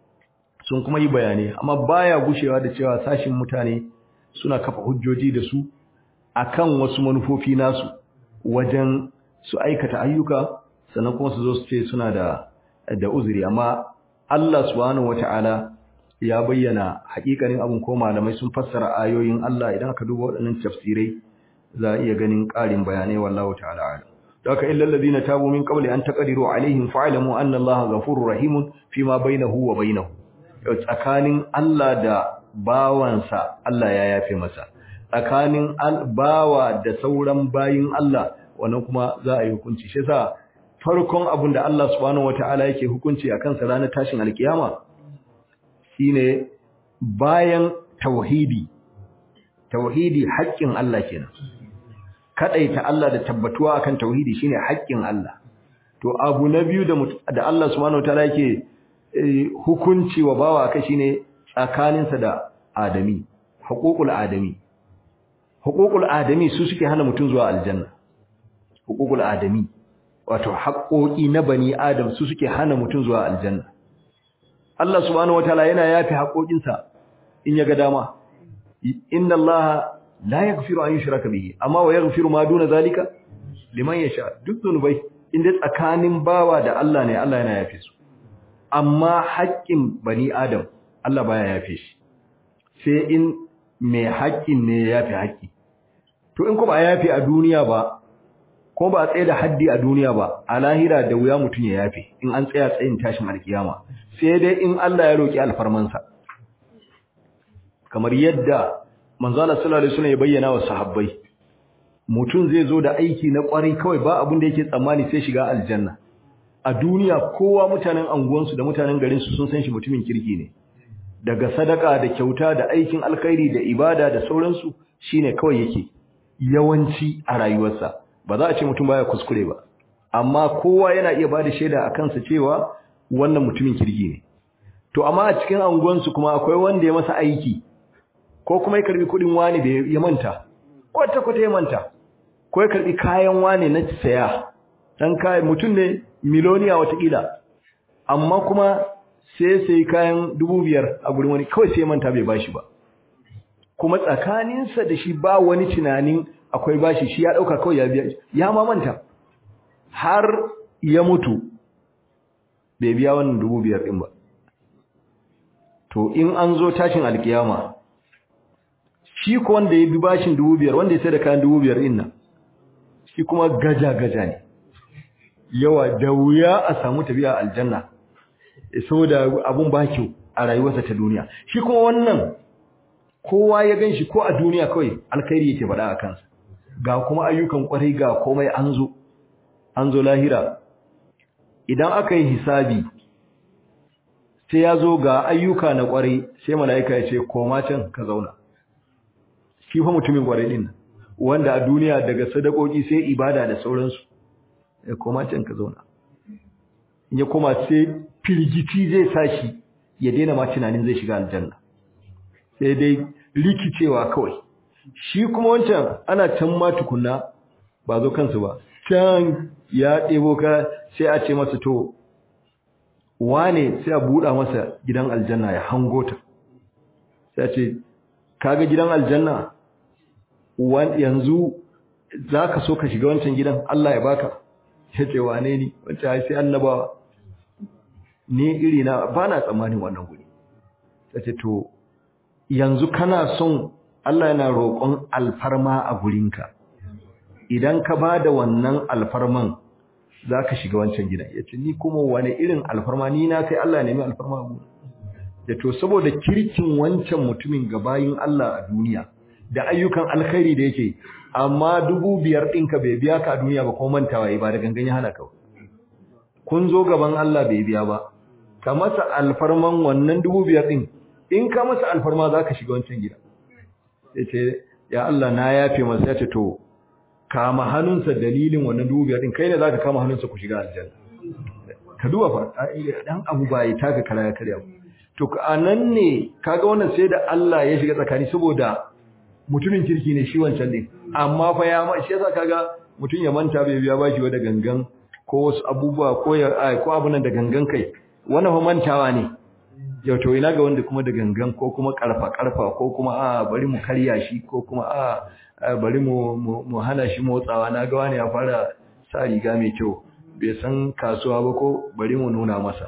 sun kuma yi bayanai amma baya gushewa da cewa sashin mutane suna kafa hujjoji da su akan wasu manufofi nasu wajen su aikata ayyuka sannan kuma su zo su ce suna da da uzuri amma Allah subhanahu wataala ya bayyana hakikanin abin ko malamai sun fassara ayoyin Allah idan aka duba waɗannan tafsirai za a iya ganin ƙarin bayanai wallahu ta'ala alam daga illal ladina tabu min qabli an taqdiru alaihim fa'lamu anna Allaha ghafurur rahimun fima bainahu wa bainahu tsakanin Allah da bawansa Allah ya yafe masa tsakanin bawa da sauran bayin Allah wannan kuma za a yi hukunci shi yasa farkon abin da Allah subhanahu wataala yake hukunci akan sa ranar tashin alkiyama shine bayan tauhidi tauhidi haƙƙin Allah kenan kadaita Allah da tabbatuwa akan tauhidi shine haƙƙin Allah to abu na biyu da da Allah subhanahu wataala yake hukunci wa bawa kai shine tsakaninsa da adami huququl adami huququl adami su suke hana mutum zuwa aljanna huququl adami wato haƙoƙi na bani adam su suke hana mutum zuwa aljanna Allah subhanahu wataala yana yafi haƙoƙinsa in ya ga dama inna Allah la yaghfiru an yushraka bihi amma wa yaghfiru ma duna zalika liman yasha duk zunubai inda tsakanin bawa da Allah ne Allah yana yafe su amma haƙƙin bani adam Allah baya yafe shi sai in mai haƙƙin ne ya yafe haƙƙi to in ko ba yafe a duniya ba ko ba tsaye da haddi a duniya ba a lahira da wuya mutum ya yafe in an tsaya tsayin tashin alkiyama sai dai in Allah ya roki alfarmansa kamar yadda manzo Allah sallallahu alaihi wasallam ya bayyana wa sahabbai mutum zai zo da aiki na kwarai kawai ba abin da yake tsammani sai shiga aljanna a duniya kowa mutanen anguwansu da mutanen garin su sun san shi mutumin kirki ne daga sadaka da kyauta da aikin alkhairi da ibada da sauransu shine kawai yake yawanci a rayuwarsa ba za a ce mutum baya kuskure ba amma kowa yana iya bada shaida a kansa cewa wannan mutumin kirki ne to amma a cikin anguwansu kuma akwai wanda ya masa aiki ko kuma ya karbi kudin wani da ya manta kwata kwata ya manta ko ya karbi kayan wani na saya dan kai mutum ne miloniya watakila amma kuma sai sai kayan dubu biyar a gurin wani kawai sai manta bai bashi ba kuma tsakaninsa da shi ba wani tunanin akwai bashi shi ya dauka kawai ya biya ya ma manta har ya mutu bai biya wannan dubu biyar din ba to in an zo tashin alkiyama shi ko wanda ya bi bashin dubu biyar wanda ya sai da kayan dubu biyar din nan shi kuma gaja gaja ne yawa da wuya a samu tafiya aljanna saboda abun ba kyau a rayuwarsa ta duniya shi kuma wannan kowa ya ganshi ko a duniya kawai alkhairi yake faɗa a kansa ga kuma ayyukan kwarai ga komai an zo an zo lahira idan aka yi hisabi sai ya zo ga ayyuka na kwarai sai mala'ika ya ce koma can ka zauna shi fa mutumin kwarai din wanda a duniya daga sadakoki sai ibada da sauransu ya koma can ka zauna in ya koma sai firgici zai sa shi ya daina ma tunanin zai shiga aljanna sai dai rikicewa kawai shi kuma wancan ana can ma tukunna ba zo kansu ba can ya ɗebo ka sai a ce masa to wane sai a buɗa masa gidan aljanna ya hango ta sai a ce kaga gidan aljanna yanzu za ka so ka shiga wancan gidan Allah ya baka ya ce wane ni wancan sai annabawa ni iri na ba na tsammanin wannan guri sai ce to yanzu kana son Allah yana roƙon alfarma a gurinka idan ka ba da wannan alfarman za ka shiga wancan gidan ya ce ni kuma wani irin alfarma ni na kai Allah nemi alfarma a gurin ya to saboda kirkin wancan mutumin gabayin Allah a duniya da ayyukan alkhairi da yake amma dubu biyar ɗinka bai biya ka a duniya ba ko mantawa ba da gangan ya hana ka kun zo gaban Allah bai biya ba ka masa alfarman wannan dubu biyar ɗin in ka masa alfarma za ka shiga wancan gida ya ce ya Allah na yafe masa ya ce to kama hannunsa dalilin wannan dubu biyar ɗin kai ne za ka kama hannunsa ku shiga aljanna ka duba fa ɗan abu ba ya taka kara ya karya to a nan ne kaga wannan sai da Allah ya shiga tsakani saboda mutumin kirki ne shi wancan ɗin amma fa ya ma shi yasa kaga mutum ya manta bai biya bashi wa da gangan ko wasu abubuwa ko ya ko abunan da gangan kai wannan fa mantawa ne yau to ina ga wanda kuma da gangan ko kuma karfa karfa ko kuma a bari mu karya shi ko kuma a bari mu mu hana shi motsawa na ga wani ya fara sa riga mai kyau bai san kasuwa ba ko bari mu nuna masa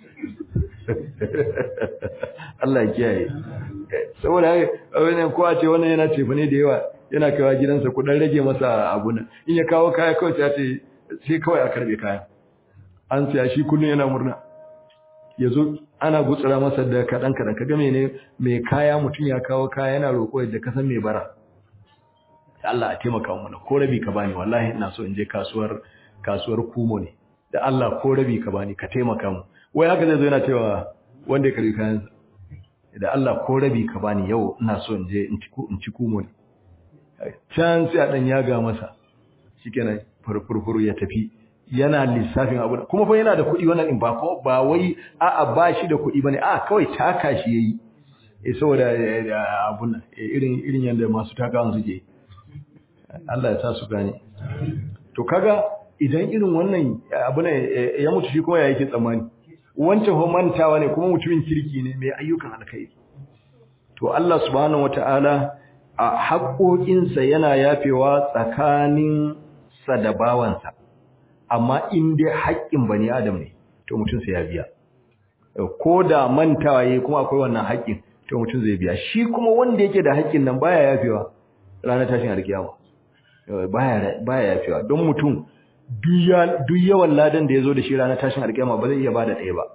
Allah ya kiyaye saboda wannan ko a ce wannan yana cefa ne da yawa yana kaiwa gidansa ku dan rage masa abu nan in ya kawo kaya kawai sai ce sai kawai a karbe kaya an siya shi kullun yana murna yazo ana gutsura masa da kadan kadan kaga mene mai kaya mutun ya kawo kaya yana roko da kasan mai bara Allah a taimaka mu na ko rabi ka bani wallahi ina so in je kasuwar kasuwar kumo ne da Allah ko rabi ka bani ka taimaka mu wai haka zai zo yana cewa wanda ya karbi kayansa da Allah ko rabi ka bani yau ina so in je in ci kumo ne can sai a dan yaga masa shikenan furfurfuru ya tafi yana lissafin abu kuma fa yana da kuɗi wannan in ba ko ba wai a'a ba shi da kuɗi bane a kawai taka shi yayi eh saboda abun nan irin irin yanda masu takawan suke Allah ya sa su gane to kaga idan irin wannan abu ne ya mutu shi kuma ya yake tsammani wancan ho mantawa ne kuma mutumin kirki ne mai ayyukan alkhairi to Allah subhanahu wataala a haƙoƙinsa yana yafewa tsakanin sa da bawansa amma in dai haƙƙin bani adam ne to mutum sai ya biya ko da mantawa yayi kuma akwai wannan haƙƙin to mutum zai biya shi kuma wanda yake da haƙƙin nan baya yafewa ranar tashin alkiyama baya baya yafewa don mutum duk yawan ladan da ya zo da shi ranar tashin alkiyama ba zai iya bada ɗaya ba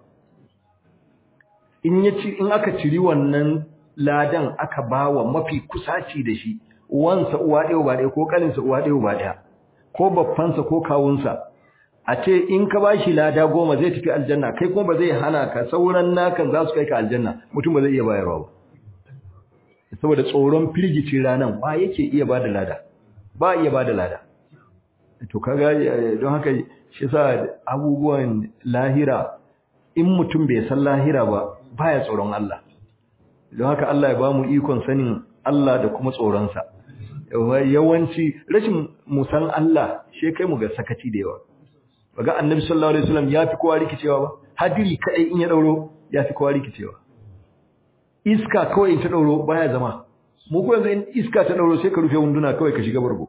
in ya ci in aka ciri wannan ladan aka bawa mafi kusaci da shi wansa uwa ɗaya ba ɗaya ko ƙaninsa uwa ɗaya ba ɗaya ko babbansa ko kawunsa a ce in ka bashi lada goma zai tafi aljanna kai kuma ba zai hana ka sauran nakan za su kai ka aljanna mutum ba zai iya bayarwa ba saboda tsoron firgicin ranan ba yake iya bada lada ba iya bada lada to kaga don haka shi sa abubuwan lahira in mutum bai san lahira ba baya tsoron Allah don haka Allah ya bamu ikon sanin Allah da kuma tsoronsa yawanci rashin musan Allah shi kai mu ga sakaci da yawa baga annabi sallallahu alaihi wasallam ya fi kowa rikicewa ba hadiri kadai in ya dauro ya fi kowa rikicewa iska kawai in ta dauro baya zama mu ko yanzu in iska ta dauro sai ka rufe wunduna kawai ka shiga bargo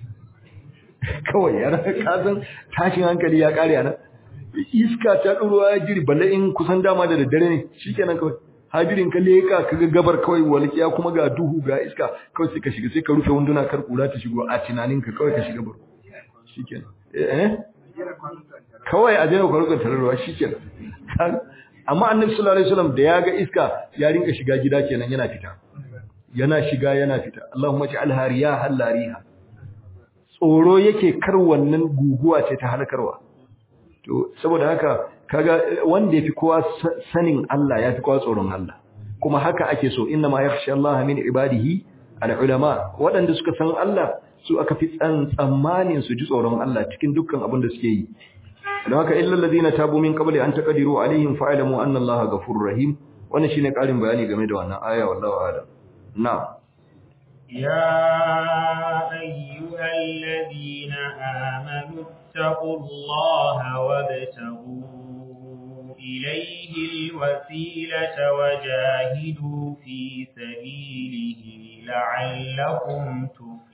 kawai yana kasan tashin hankali ya kare ana iska ta dauro ya jiri balle in kusan dama da daddare ne shikenan kawai hadirin ka leka ka ga gabar kawai walƙiya kuma ga duhu ga iska kawai sai ka shiga sai ka rufe wunduna kar kura ta shigo a tunaninka kawai ka shiga bargo shikenan eh kawai a daina kwarukan tararwa shi ke amma annabi sallallahu alaihi wasallam da ya ga iska ya rinka shiga gida kenan yana fita yana shiga yana fita Allahumma ja'alha riyahan lariha tsoro yake kar wannan guguwa ce ta halkarwa to saboda haka kaga wanda yafi kowa sanin Allah yafi kowa tsoron Allah kuma haka ake so inna ma yakhsha Allah min ibadihi al-ulama waɗanda suka san Allah su aka fi tsan tsammanin su ji tsoron Allah cikin dukkan abin da suke yi don haka illal ladina tabu min qabli an taqdiru alaihim fa'lamu anna Allah ghafurur rahim wannan shine ƙarin bayani game da wannan aya wallahu a'lam na'am يا أيها الذين آمنوا اتقوا الله وابتغوا إليه الوسيلة وجاهدوا في سبيله لعلكم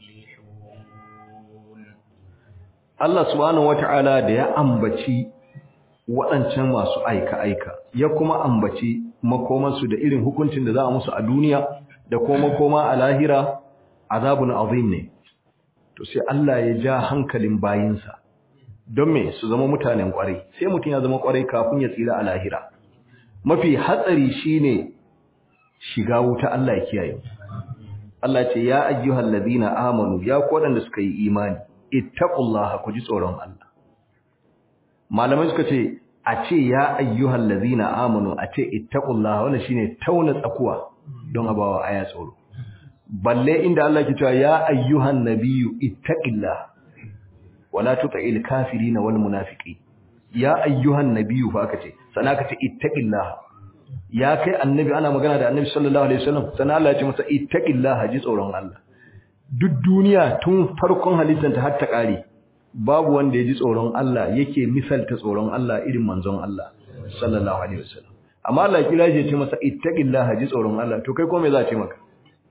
تفلحون Allah subhanahu wata'ala da ya ambaci waɗancan masu aika-aika ya kuma ambaci makomansu da irin hukuncin da za a musu a duniya da kuma makoma a lahira azabun azim ne to sai Allah ya ja hankalin bayinsa don me su zama mutanen kwarai sai mutum ya zama kwarai kafin ya tsira a lahira mafi hatsari shine shiga wuta Allah ya kiyaye Allah ce ya ayyuhal ladina amanu ya ku wadanda suka yi imani ittaqullaha ku ji tsoron Allah malamai suka ce a ce ya ayyuhal ladina amanu a ce ittaqullaha wannan shine tauna tsakuwa don abawa aya tsoro balle inda Allah ke cewa ya ayyuhan nabiyyu ittaqillaha wala tuti'il kafirin wal munafiqin ya ayyuhan nabiyyu fa aka ce sana ka ce ittaqillaha ya kai annabi ana magana da annabi sallallahu alaihi wasallam sana Allah ya ce masa ittaqillaha ji tsoron Allah duk duniya tun farkon halittar ta har ta kare babu wanda ya ji tsoron Allah yake misalta tsoron Allah irin manzon Allah sallallahu alaihi wasallam amma Allah kira ya ce masa ittaqillaha ji tsoron Allah to kai ko me za ce maka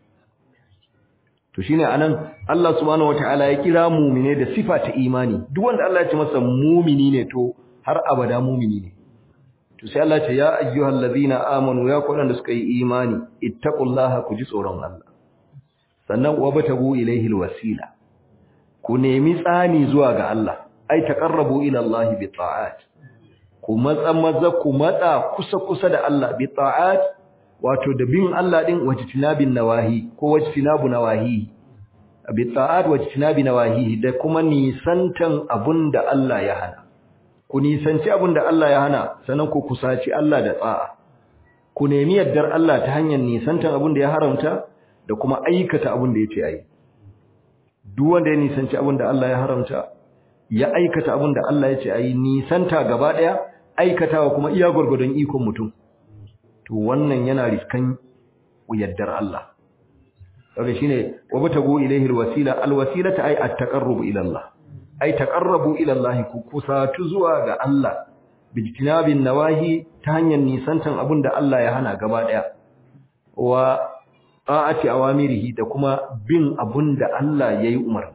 to shine anan Allah subhanahu wataala ya kira mu'mine da sifa ta imani duk wanda Allah ya ce masa mu'mini ne to har abada mu'mini ne to sai Allah ce ya ayyuhal ladina amanu ya ku da suka yi imani ittaqullaha ku ji tsoron Allah sannan wabtagu ilayhi alwasila ku nemi tsani zuwa ga Allah ai taqarrabu ila Allah bi ta'at ku matsa maza ku matsa kusa kusa da Allah bi ta'at wato da bin Allah din wajtinabin nawahi ko wajtinabu nawahi bi ta'at wajtinabi nawahi da kuma nisantan abunda Allah ya hana ku nisanci abunda Allah ya hana sannan ku kusaci Allah da tsa'a ku nemi yardar Allah ta hanyar nisantan abunda ya haramta da kuma aikata abunda yace ayi duk wanda ya nisanci abunda Allah ya haramta ya aikata abunda Allah yace ayi nisanta gaba daya aikatawa kuma iya gurgurdon ikon mutum to wannan yana riskan yaddar Allah kaga shine wabtagu ilayhi alwasila alwasilata ay at-taqarrub ila Allah ay taqarrabu ila Allah ku kusatu zuwa ga Allah bijtinabin nawahi ta hanyar nisantan abinda Allah ya hana gaba daya wa ta'ati awamirihi da kuma bin abinda Allah yayi umar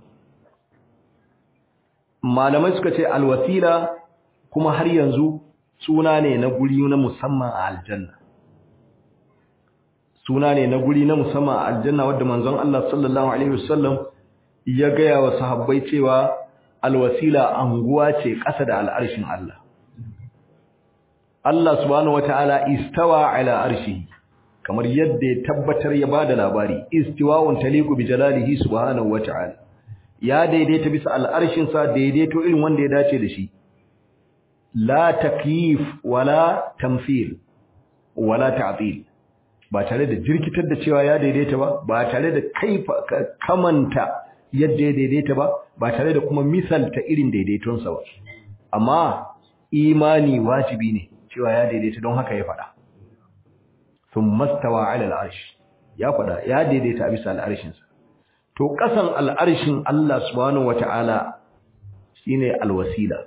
malamai suka ce alwasila kuma har yanzu suna ne na guri na musamman a aljanna suna ne na guri na musamman a aljanna wadda manzon Allah sallallahu alaihi wasallam ya gaya wa sahabbai cewa alwasila anguwa ce ƙasa da al'arshin Allah Allah subhanahu wataala istawa ala arshihi kamar yadda ya tabbatar ya bada labari istiwa'un taliqu bi jalalihi subhanahu wataala ya daidaita bisa al'arshin sa daidaito irin wanda ya dace da shi la takyif wala tamthil wala ta'til ba tare da jirkitar da cewa ya daidaita ba ba tare da kaifa kamanta yadda ya daidaita ba ba tare da kuma misalta irin daidaitonsa ba amma imani wajibi ne cewa ya daidaita don haka ya faɗa sun mastawa ala al'arsh ya faɗa ya daidaita a bisa al'arshinsa to ƙasan al'arshin Allah subhanahu wata'ala shine alwasila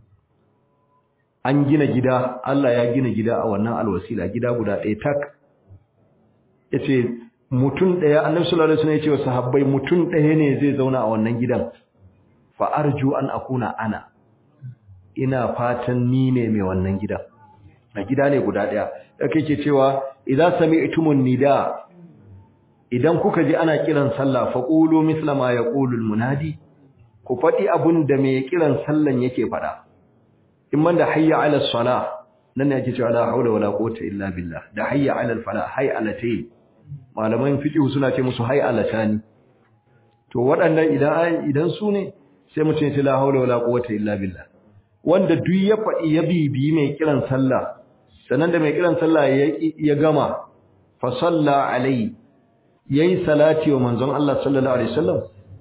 an gina gida Allah ya gina gida a wannan alwasila gida guda ɗaya tak yace mutum daya annabi sallallahu alaihi wasallam yace wa sahabbai mutum daya ne zai zauna a wannan gidan fa arju an akuna ana ina fatan ni ne mai wannan gidan na gida ne guda daya yake ke cewa idza sami'tumun nida idan kuka ji ana kiran sallah fa qulu misla ma yaqulu almunadi ku fadi abun da mai kiran sallan yake fada in man da hayya ala salah nan ne ake cewa la haula wala quwwata illa billah da hayya alal fala hayya alatayn malaman fiqh suna ce musu hayya alatani to waɗannan idan idan su ne sai mutum ya ce la haula wala quwwata illa billah wanda duk ya faɗi ya bibi mai kiran sallah sannan da mai kiran sallah ya gama fa salla alai yayi salati wa manzon Allah sallallahu alaihi wasallam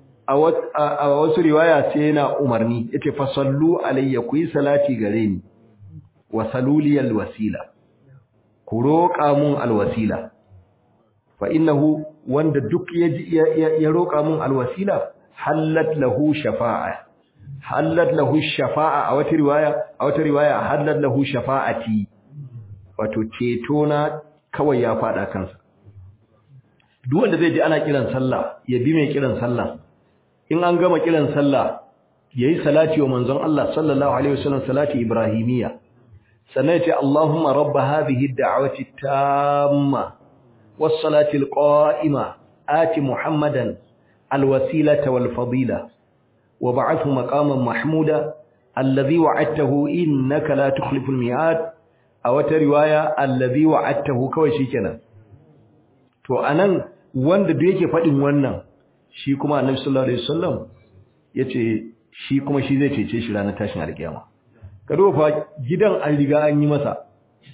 a wasu riwaya sai yana umarni yace fa sallu alayya ku yi salati gare ni wa saluliyal wasila ku roƙa mun alwasila fa innahu wanda duk ya roƙa mun alwasila hallat lahu shafa'a hallat lahu shafa'a a wata riwaya a wata riwaya hallat lahu shafa'ati wato ceto na kawai ya fada kansa duk wanda zai ji ana kiran sallah ya bi mai kiran sallah in an gama kiran sallah yayi salati wa manzon Allah sallallahu alaihi wasallam salati ibrahimiyya sannan yace Allahumma rabb hadhihi ad-da'wati tamma was-salati al-qa'ima ati muhammadan al-wasilata wal-fadila وبعثه مقاما محمودا الذي وعدته إنك لا تخلف الميعاد أو رواية الذي وعدته كوي شيكنا to anan wanda da yake fadin wannan shi kuma Annabi sallallahu alaihi wasallam yace shi kuma shi zai cece shi ranar tashin alkiyama kado fa gidan an riga an yi masa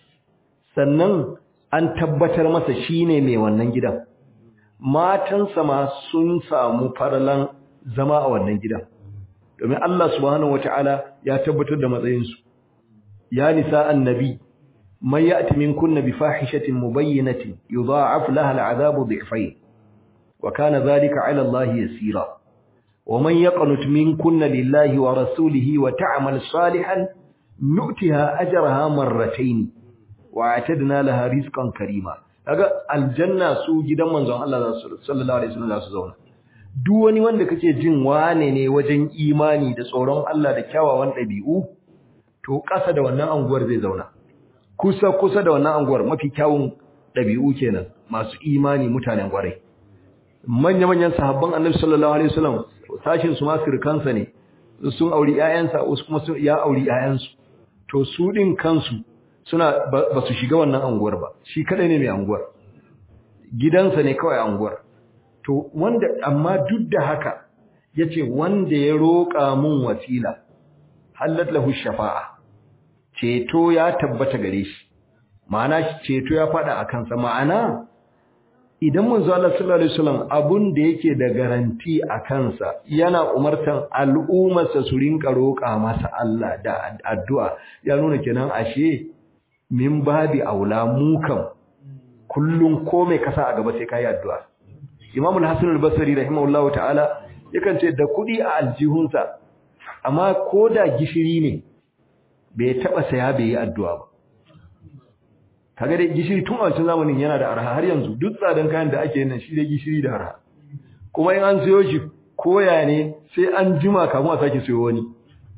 sannan an tabbatar masa shine mai wannan gidan matansa ma sun samu farlan zama a wannan gidan domin Allah subhanahu wataala ya tabbatar da matsayinsu ya nisa annabi man ya'ti minkunna bi fahishatin mubayyinatin yudha'af laha al'adabu dhi'fayn wa kana dhalika 'ala Allah yasira wa man yaqnut minkunna lillahi wa rasulihi wa ta'mal salihan nu'tiha ajraha marratayn wa a'tadna laha rizqan karima kaga aljanna su gidan manzon Allah sallallahu alaihi wasallam za su zauna duk wani wanda kake jin wane ne wajen imani da tsoron Allah da kyawawan ɗabi'u to ƙasa da wannan anguwar zai zauna kusa kusa da wannan anguwar mafi kyawun ɗabi'u kenan masu imani mutanen gwarai manya manyan sahabban Annabi sallallahu alaihi wasallam sashin su ma sirkansa ne sun auri ƴaƴansa wasu kuma sun ya auri ƴaƴansu to su din kansu suna ba su shiga wannan anguwar ba shi kadai ne mai anguwar gidansa ne kawai anguwar to wanda amma duk da haka yace wanda ya roƙa mun wasila halat lahu shafa'a ceto ya tabbata gare shi ma'ana ceto ya fada a kansa ma'ana idan manzo Allah sallallahu alaihi wasallam abun da yake da garanti a kansa yana umartan al'ummarsa su rinka roƙa masa Allah da addu'a ya nuna kenan ashe min babi aula mukan kullun komai kasa a gaba sai kai addu'a Imam al-Hasan al-Basri rahimahullahu ta'ala yakan ce da kudi a aljihunsa amma koda gishiri ne bai taba saya bai yi addu'a ba kaga dai gishiri tun a wancan zamanin yana da arha har yanzu duk tsadan kayan da ake yin shi dai gishiri da arha kuma in an sayo shi koya ne sai an jima kafin a sake sayo wani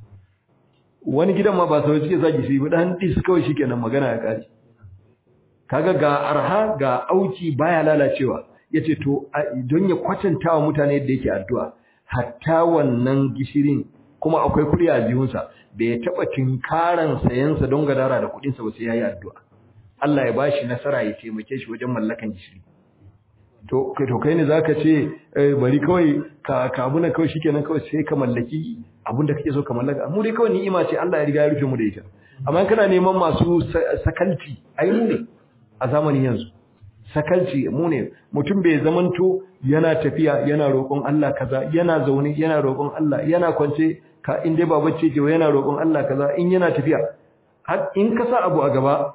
wani gidan ma ba sau suke sa gishiri ba dan dis kawai shikenan magana ya kare kaga ga arha ga auki baya lalacewa yace to don ya kwatanta wa mutane yadda yake addu'a hatta wannan gishirin kuma akwai kudi a jihunsa bai taba tinkaran sayansa don gadara da kudin sa ba sai yayi addu'a Allah ya bashi nasara ya taimake shi wajen mallakan gishiri to kai to kai ne zaka ce bari kawai ka kabuna kawai shikenan kawai sai ka mallaki abinda kake so ka mallaka mu dai kawai ni'ima ce Allah ya riga ya rufe mu da ita amma kana neman masu sakalci ai mu ne a zamanin yanzu sakalci mu ne mutum bai zamanto yana tafiya yana roƙon Allah kaza yana zaune yana roƙon Allah yana kwance ka in dai ba bacci ke yana roƙon Allah kaza in yana tafiya har in ka sa abu a gaba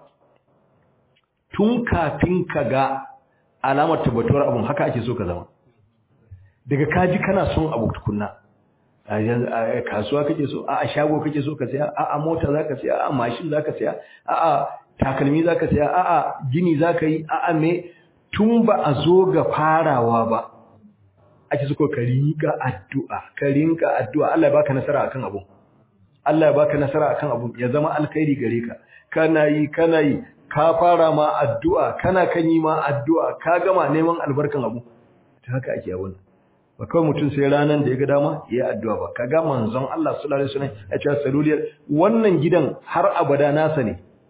tun kafin ka ga alamar tabbatuwar abun haka ake so ka zama daga kaji kana son abu tukunna a kasuwa kake so a shago kake so ka saya a a mota zaka saya a mashin zaka saya a a takalmi zaka saya a a gini zaka yi a a me tun ba a zo ga farawa ba ake so ka rinka addu'a ka rinka addu'a Allah ya baka nasara akan abu Allah ya baka nasara akan abu ya zama alkhairi gare ka kana yi kana yi ka fara ma addu'a kana kan yi ma addu'a ka gama neman albarkan abu ta haka ake abun ba kawai mutum sai ranar da ya ga dama ya yi addu'a ba ka ga manzon Allah sallallahu alaihi wasallam ya ce saluliyar wannan gidan har abada nasa ne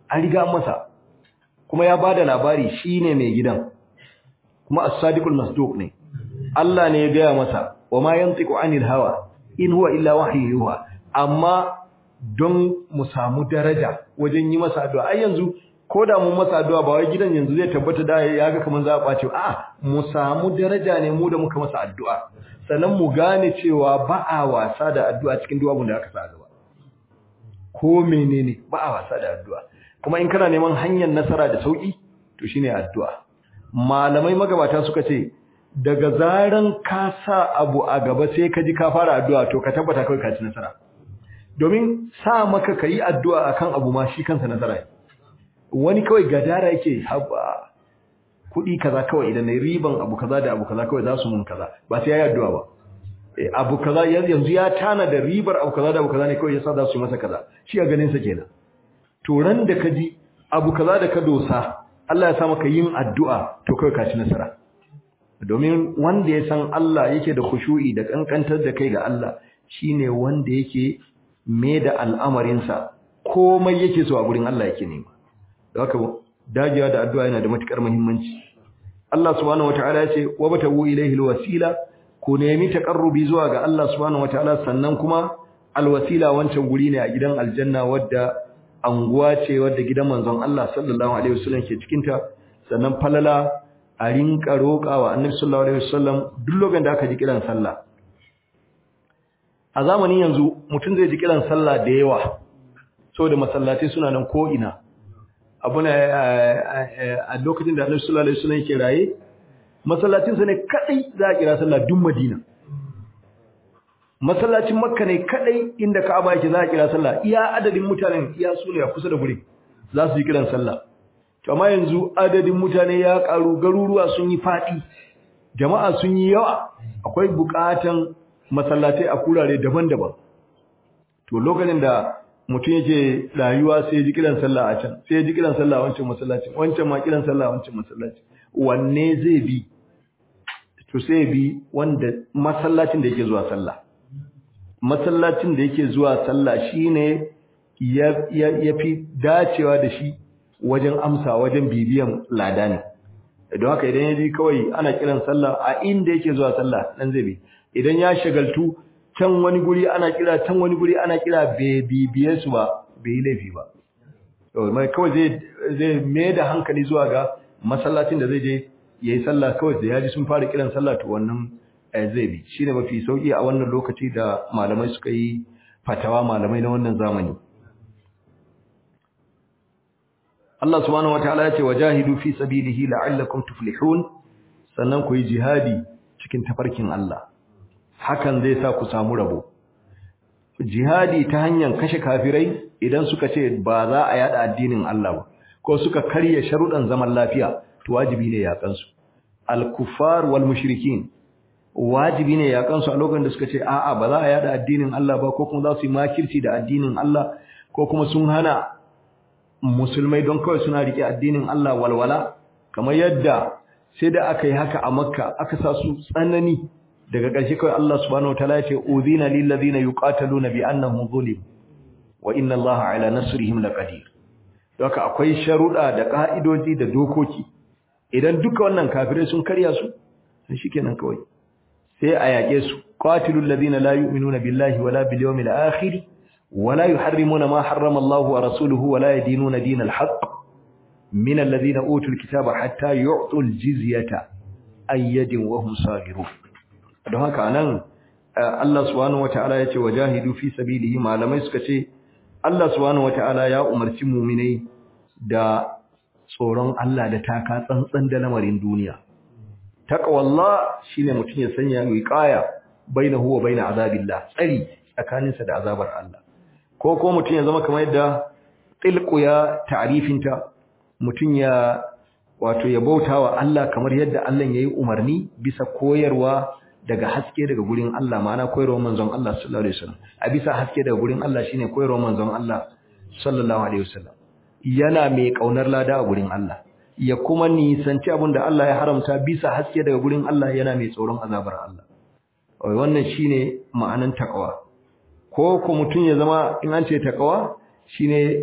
an riga masa kuma ya bada labari shine mai gidan kuma as-sadiqul masduq ne Allah ne ya gaya masa wa ma yantiqu anil hawa in huwa illa wahyu yuha amma don mu samu daraja wajen yi masa addu'a ai yanzu ko da mun masa addu'a ba wai gidan yanzu zai tabbata da ya ga kaman za a ɓace a mu samu daraja ne mu da muka masa addu'a sannan mu gane cewa ba a wasa da addu'a cikin duk abin da aka sa gaba ko menene ba a wasa da addu'a kuma in kana neman hanyar nasara da sauki to shine addu'a malamai magabata suka ce daga zaran ka sa abu a gaba sai ka ji ka fara addu'a to ka tabbata kai ka ci nasara domin sa maka kai addu'a akan abu ma shi kansa nasara ne wani kawai gadara yake haba kuɗi kaza kawai idan nayi riban abu kaza da abu kaza kawai za su mun kaza ba sai yayi addu'a ba eh abu kaza yanzu ya tana da ribar abu kaza da abu kaza ne kawai yasa za su yi masa kaza shi a ganin sa kenan to ran da ka ji abu kaza da ka dosa Allah ya sa maka yin addu'a to kawai ka ci nasara domin wanda ya san Allah yake da khushu'i da kankantar da kai ga Allah shine wanda yake me da al'amarinsa komai yake so a gurin Allah yake nema da haka dagewa da addu'a yana da matukar muhimmanci Allah subhanahu wataala ya ce wa batawu ilayhi alwasila ku nemi taqarrubi zuwa ga Allah subhanahu wataala sannan kuma alwasila wancan guri ne a gidan aljanna wadda anguwa ce wadda gidan manzon Allah sallallahu alaihi wasallam ke cikin ta sannan falala a rinka roƙawa annabi sallallahu alaihi wasallam duk lokacin da aka ji kiran sallah a zamanin yanzu mutum zai ji kiran sallah da yawa saboda masallatai suna nan ko ina abuna a lokacin da Annabi sallallahu alaihi wasallam yake raye masallacin sa ne kadai za a kira sallah duk Madina masallacin Makka ne kadai inda Ka'aba yake za a kira sallah iya adadin mutanen iya su ne a kusa da guri za su yi kiran sallah to amma yanzu adadin mutane ya karu garuruwa sun yi fadi jama'a sun yi yawa akwai bukatan masallatai a kurare daban-daban to lokacin da mutum yake rayuwa sai ya ji kiran sallah a can sai ya ji kiran sallah a wancan masallacin wancan ma kiran sallah a wancan masallacin wanne zai bi to sai bi wanda masallacin da yake zuwa sallah masallacin da yake zuwa sallah shine ya ya fi dacewa da shi wajen amsa wajen bibiyan lada ne don haka idan ya ji kawai ana kiran sallah a inda yake zuwa sallah dan zai bi idan ya shagaltu can wani guri ana kira can wani guri ana kira bai bibiye su ba bai yi laifi ba to mai kawai zai zai mai da hankali zuwa ga masallacin da zai je yayi sallah kawai da yaji sun fara kiran sallah to wannan zai bi shine mafi sauki a wannan lokaci da malamai suka yi fatawa malamai na wannan zamani Allah subhanahu wataala ya ce wajahidu fi sabilihi la'allakum tuflihun sannan ku yi jihadi cikin tafarkin Allah hakan zai sa ku samu rabo jihadi ta hanyar kashe kafirai idan suka ce ba za a yada addinin Allah ba ko suka karya sharuɗan zaman lafiya to wajibi ne yakan su al-kuffar wal mushrikin wajibi ne yakan su a lokacin da suka ce a'a ba za a yada addinin Allah ba ko kuma za su yi makirci da addinin Allah ko kuma sun hana musulmai don kawai suna rike addinin Allah walwala kamar yadda sai da aka yi haka a Makka aka sa su tsanani daga ƙarshe kawai Allah subhanahu wataala ya ce udhina lil ladina yuqataluna bi annahum zulim wa inna Allaha ala nasrihim laqadir doka akwai sharuda da ka'idoji da dokoki idan duka wannan kafirai sun karya su sai shikenan kawai sai a yake su qatilul ladina la yu'minuna billahi wala bil yawmil akhir wala yuharrimuna ma harrama Allahu wa rasuluhu wala yadinuna dinal haqq min alladhina utul kitaba hatta yu'tul jizyata ayyadin wa hum saghirun don haka nan Allah subhanahu wataala yace wajahidu fi sabilihi malamai suka ce Allah subhanahu wataala ya umarci mu'minai da tsoron Allah da taka tsantsan da lamarin duniya taqwallah shine mutun ya sanya wiqaya bainahu wa bain azabillah tsari tsakaninsa da azabar Allah ko ko mutun ya zama kamar yadda tilqu ya ta'rifinta mutun ya wato ya bautawa Allah kamar yadda Allah yayi umarni bisa koyarwa daga haske daga gurin Allah ma'ana koyarwar manzon Allah sallallahu alaihi wasallam a bisa haske daga gurin Allah shine koyarwar manzon Allah sallallahu alaihi wasallam yana mai kaunar lada a gurin Allah ya kuma nisanci abin da Allah ya haramta bisa haske daga gurin Allah yana mai tsoron azabar Allah wannan shine ma'anan takawa ko ko mutun ya zama in an ce takawa shine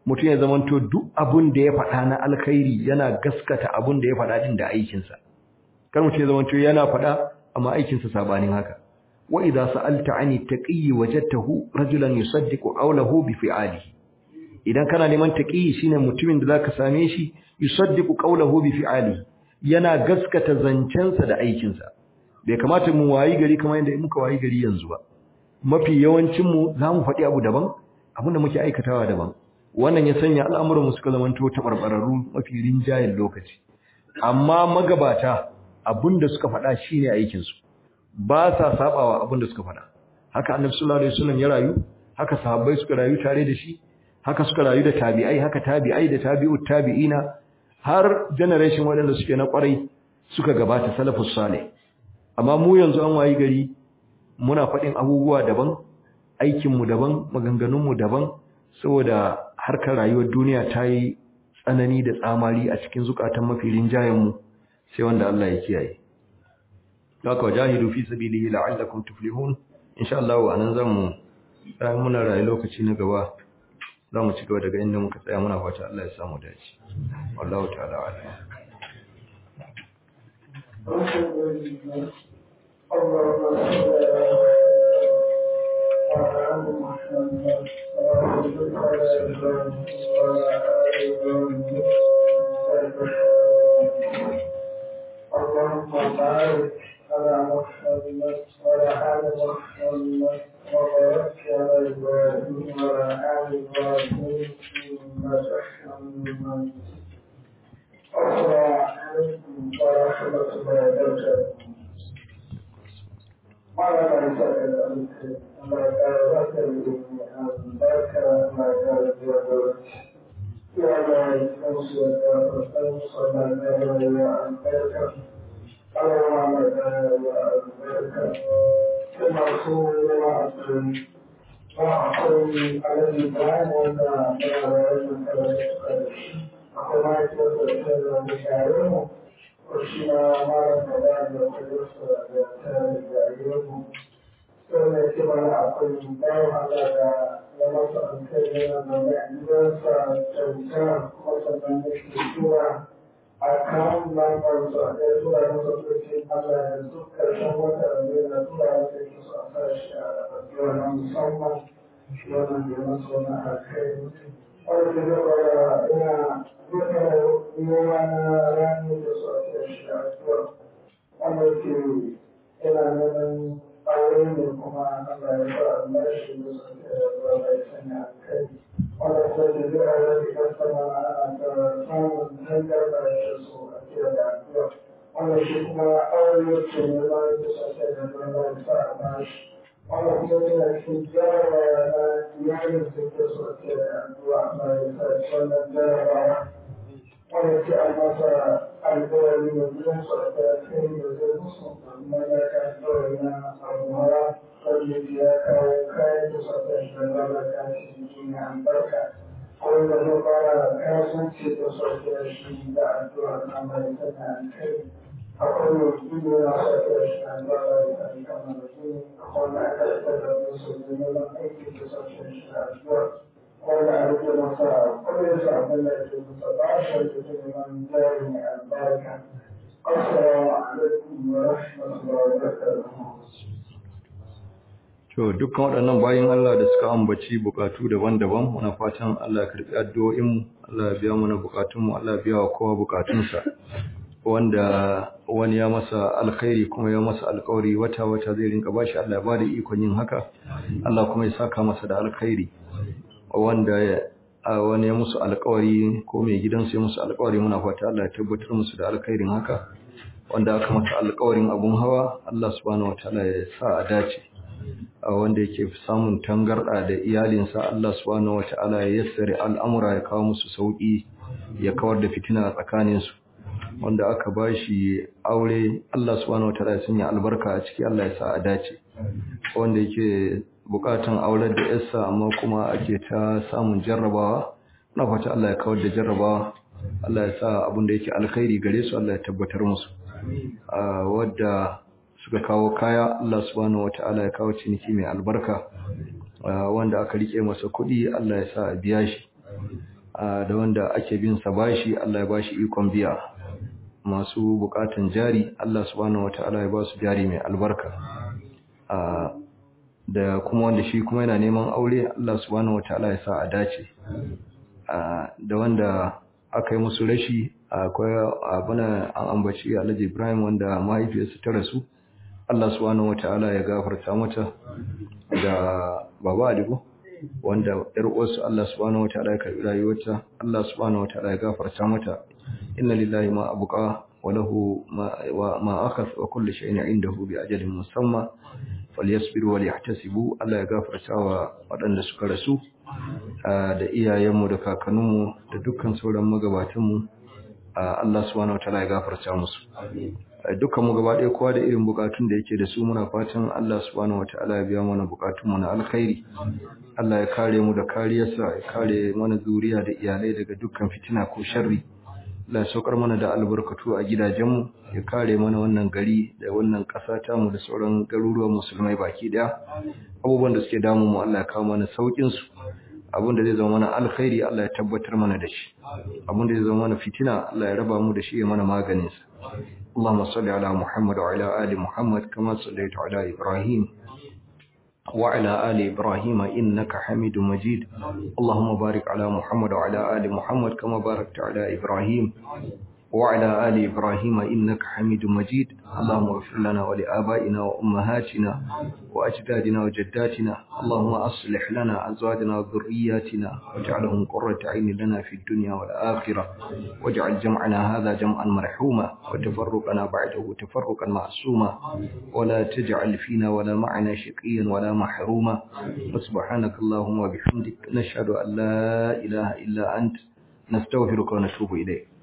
mutum ya zamanto duk abun da ya faɗa na alkhairi yana gaskata abun da ya faɗa din da aikinsa kar mutum ya zamanto yana faɗa amma aikinsa sabanin haka wa idza sa'alta 'ani taqiyyi wajadtahu rajulan yusaddiqu qawlahu bi fi'alihi idan kana neman taqiyyi shine mutumin da zaka same shi yusaddiqu qawlahu bi fi'alihi yana gaskata zancensa da aikinsa bai kamata mu wayi gari kamar yadda muka wayi gari yanzu ba mafi yawancin mu zamu faɗi abu daban abinda muke aikatawa daban wannan ya sanya al'amuran mu suka zamanto tabarbararru mafi rinjayen lokaci amma magabata abinda suka faɗa shine aikin su ba sa sabawa abinda suka faɗa haka annabi sallallahu alaihi wasallam ya rayu haka sahabbai suka rayu tare da shi haka suka rayu da tabi'ai haka tabi'ai da tabi'ut tabi'ina har generation waɗanda suke na ƙwarai suka gabata salafus salih amma mu yanzu an wayi gari muna faɗin abubuwa daban aikinmu daban maganganunmu daban saboda harkar rayuwar duniya ta yi tsanani da tsamari a cikin zukatan mafi rinjayenmu sai wanda Allah ya kiyaye haka wajahidu fi sabilihi la'allakum tuflihun insha Allah anan zamu bayan muna rayu lokaci na gaba zamu ci gaba daga inda muka tsaya muna fata Allah ya samu dace wallahu ta'ala a'lam اللهم بارك على محمد وعلى آل محمد وبارك على إبراهيم وعلى آل إبراهيم إنك حميد مجيد السلام عليكم ورحمة الله وبركاته Mara mai saka da alke, Allah ya kara zaka da ilimi a barka Allah ya kara jagoranci. Ya ga kansu da farkon sallah da rayuwa albarka. Allah ya mai da rayuwa albarka. Kuma su yawa a cikin ba akwai alaji bayan wanda ya rayuwa da suka da shi. Akwai ma'aikatar da ta da share mu. shi ma malam da ba da kudursa da ta da mu sai mai ce mana akwai bayan Allah da ya masa alkai yana da mai gidansa kyauta kuma sannan ya ke tura a kan lambar su a ɗaya tura masa turkin Allah da duk ƙarshen wata da na tura masa yake su a sa shi a addu'a na musamman shi wannan da ya masa wani alkai wanda zai kwaya ina duka noma na rani da su a cikin shi a tuwa wanda ke ina neman aure ne kuma Allah ya sa Allah shi da su ke da zuwa bai sanya kai wanda kuma ke zai a yau da sama ana ta samun hangar da shi su a cikin da tuwa wanda shi kuma aure ke neman da su ke da zuwa bai sa a bashi wanda kuma yana cikin jarabawa na iyalin da ke so ke da addu'a mai sa wannan jarabawa wanda ke a masa alkawari da gidan su a kai da zai musu amma ya ka alkawari na abubuwa wanda ke ya kawo kayan da su ta shi da lalata shi duniya albarka wanda zai fara kasuwanci da su ke shi da addu'a na mai sanya alkai akwai mutum yana sa ta shi na lalata da kamar jini wanda aka tattara su da neman aiki da sashen shi da addu'a wanda a rike masa kudin sa abin da ke masa ba shi da ke neman jari mai albarka assalamu alaikum wa rahmatullahi wa barakatuh To dukkan waɗannan bayan Allah da suka ambaci bukatu daban-daban muna fatan Allah ya karɓi addu'o'inmu, Allah ya biya mana bukatunmu, Allah ya biya wa kowa bukatunsa. Wanda wani ya masa alkhairi kuma ya masa alkawari wata-wata zai rinka bashi Allah ya ba da ikon yin haka, Allah kuma ya saka masa da alkhairi. Wanda wani ya musu alkawari ko mai gidansu ya musu alkawari muna fata Allah ya tabbatar musu da alkhairin haka. Wanda aka masa alkawarin abun hawa, Allah subhanahu wa ta'ala ya sa a dace. wanda yake samun tangarda da iyalinsa Allah subhanahu wata'ala ya yassare al'amura ya kawo musu sauki ya kawar da fitina a tsakaninsu wanda aka bashi aure Allah subhanahu wata'ala ya sanya albarka a ciki Allah ya sa a dace wanda yake bukatan aurar da yarsa amma kuma ake ta samun jarrabawa na fata Allah ya kawar da jarrabawa Allah ya sa abin da yake alkhairi gare su Allah ya tabbatar musu wadda suka kawo kaya Allah subhanahu wata'ala ya kawo ciniki mai albarka wanda aka rike masa kuɗi Allah ya sa a biya shi da wanda ake bin sa bashi Allah ya bashi ikon biya masu bukatan jari Allah subhanahu wataala ya ba su jari mai albarka da kuma wanda shi kuma yana neman aure Allah subhanahu wataala ya sa a dace da wanda aka yi musu rashi akwai abuna an ambaci Alhaji Ibrahim wanda mahaifiyarsa ta rasu Allah subhanahu wataala ya gafarta mata da baba Aligo wanda yar uwarsu Allah subhanahu wataala ya karbi rayuwarta Allah subhanahu wataala ya gafarta mata inna lillahi ma abqa wa lahu ma ma akhadha wa kullu shay'in 'indahu bi ajalin musamma falyasbiru wa liyahtasibu Allah ya gafarta wa waɗanda suka rasu da iyayenmu da kakanninmu da dukkan sauran magabatanmu Allah subhanahu wataala ya gafarta musu dukkan mu gaba ɗaya kowa da irin bukatun da yake da su muna fatan Allah subhanahu wataala ya biya mana bukatun mu na alkhairi Allah ya kare mu da kariyarsa ya kare mana zuriya da iyalai daga dukkan fitina ko sharri Allah ya saukar mana da albarkatu a gidajenmu ya kare mana wannan gari da wannan ƙasa ta mu da sauran garuruwan musulmai baki ɗaya abubuwan da suke damu mu Allah ya kawo mana saukin su abin da zai zama mana alkhairi Allah ya tabbatar mana da shi abin da zai zama mana fitina Allah ya raba mu da shi ya mana maganin sa اللهم صل على محمد وعلى آل محمد كما صليت على إبراهيم وعلى آل إبراهيم إنك حميد مجيد اللهم بارك على محمد وعلى آل محمد كما باركت على إبراهيم وعلى آل إبراهيم إنك حميد مجيد اللهم اغفر لنا ولآبائنا وأمهاتنا وأجدادنا وجداتنا اللهم أصلح لنا أزواجنا وذرياتنا واجعلهم قرة عين لنا في الدنيا والآخرة واجعل جمعنا هذا جمعا مرحوما وتفرقنا بعده تفرقا معصوما ولا تجعل فينا ولا معنا شقيا ولا محروما وسبحانك اللهم وبحمدك نشهد أن لا إله إلا أنت نستغفرك ونتوب إليك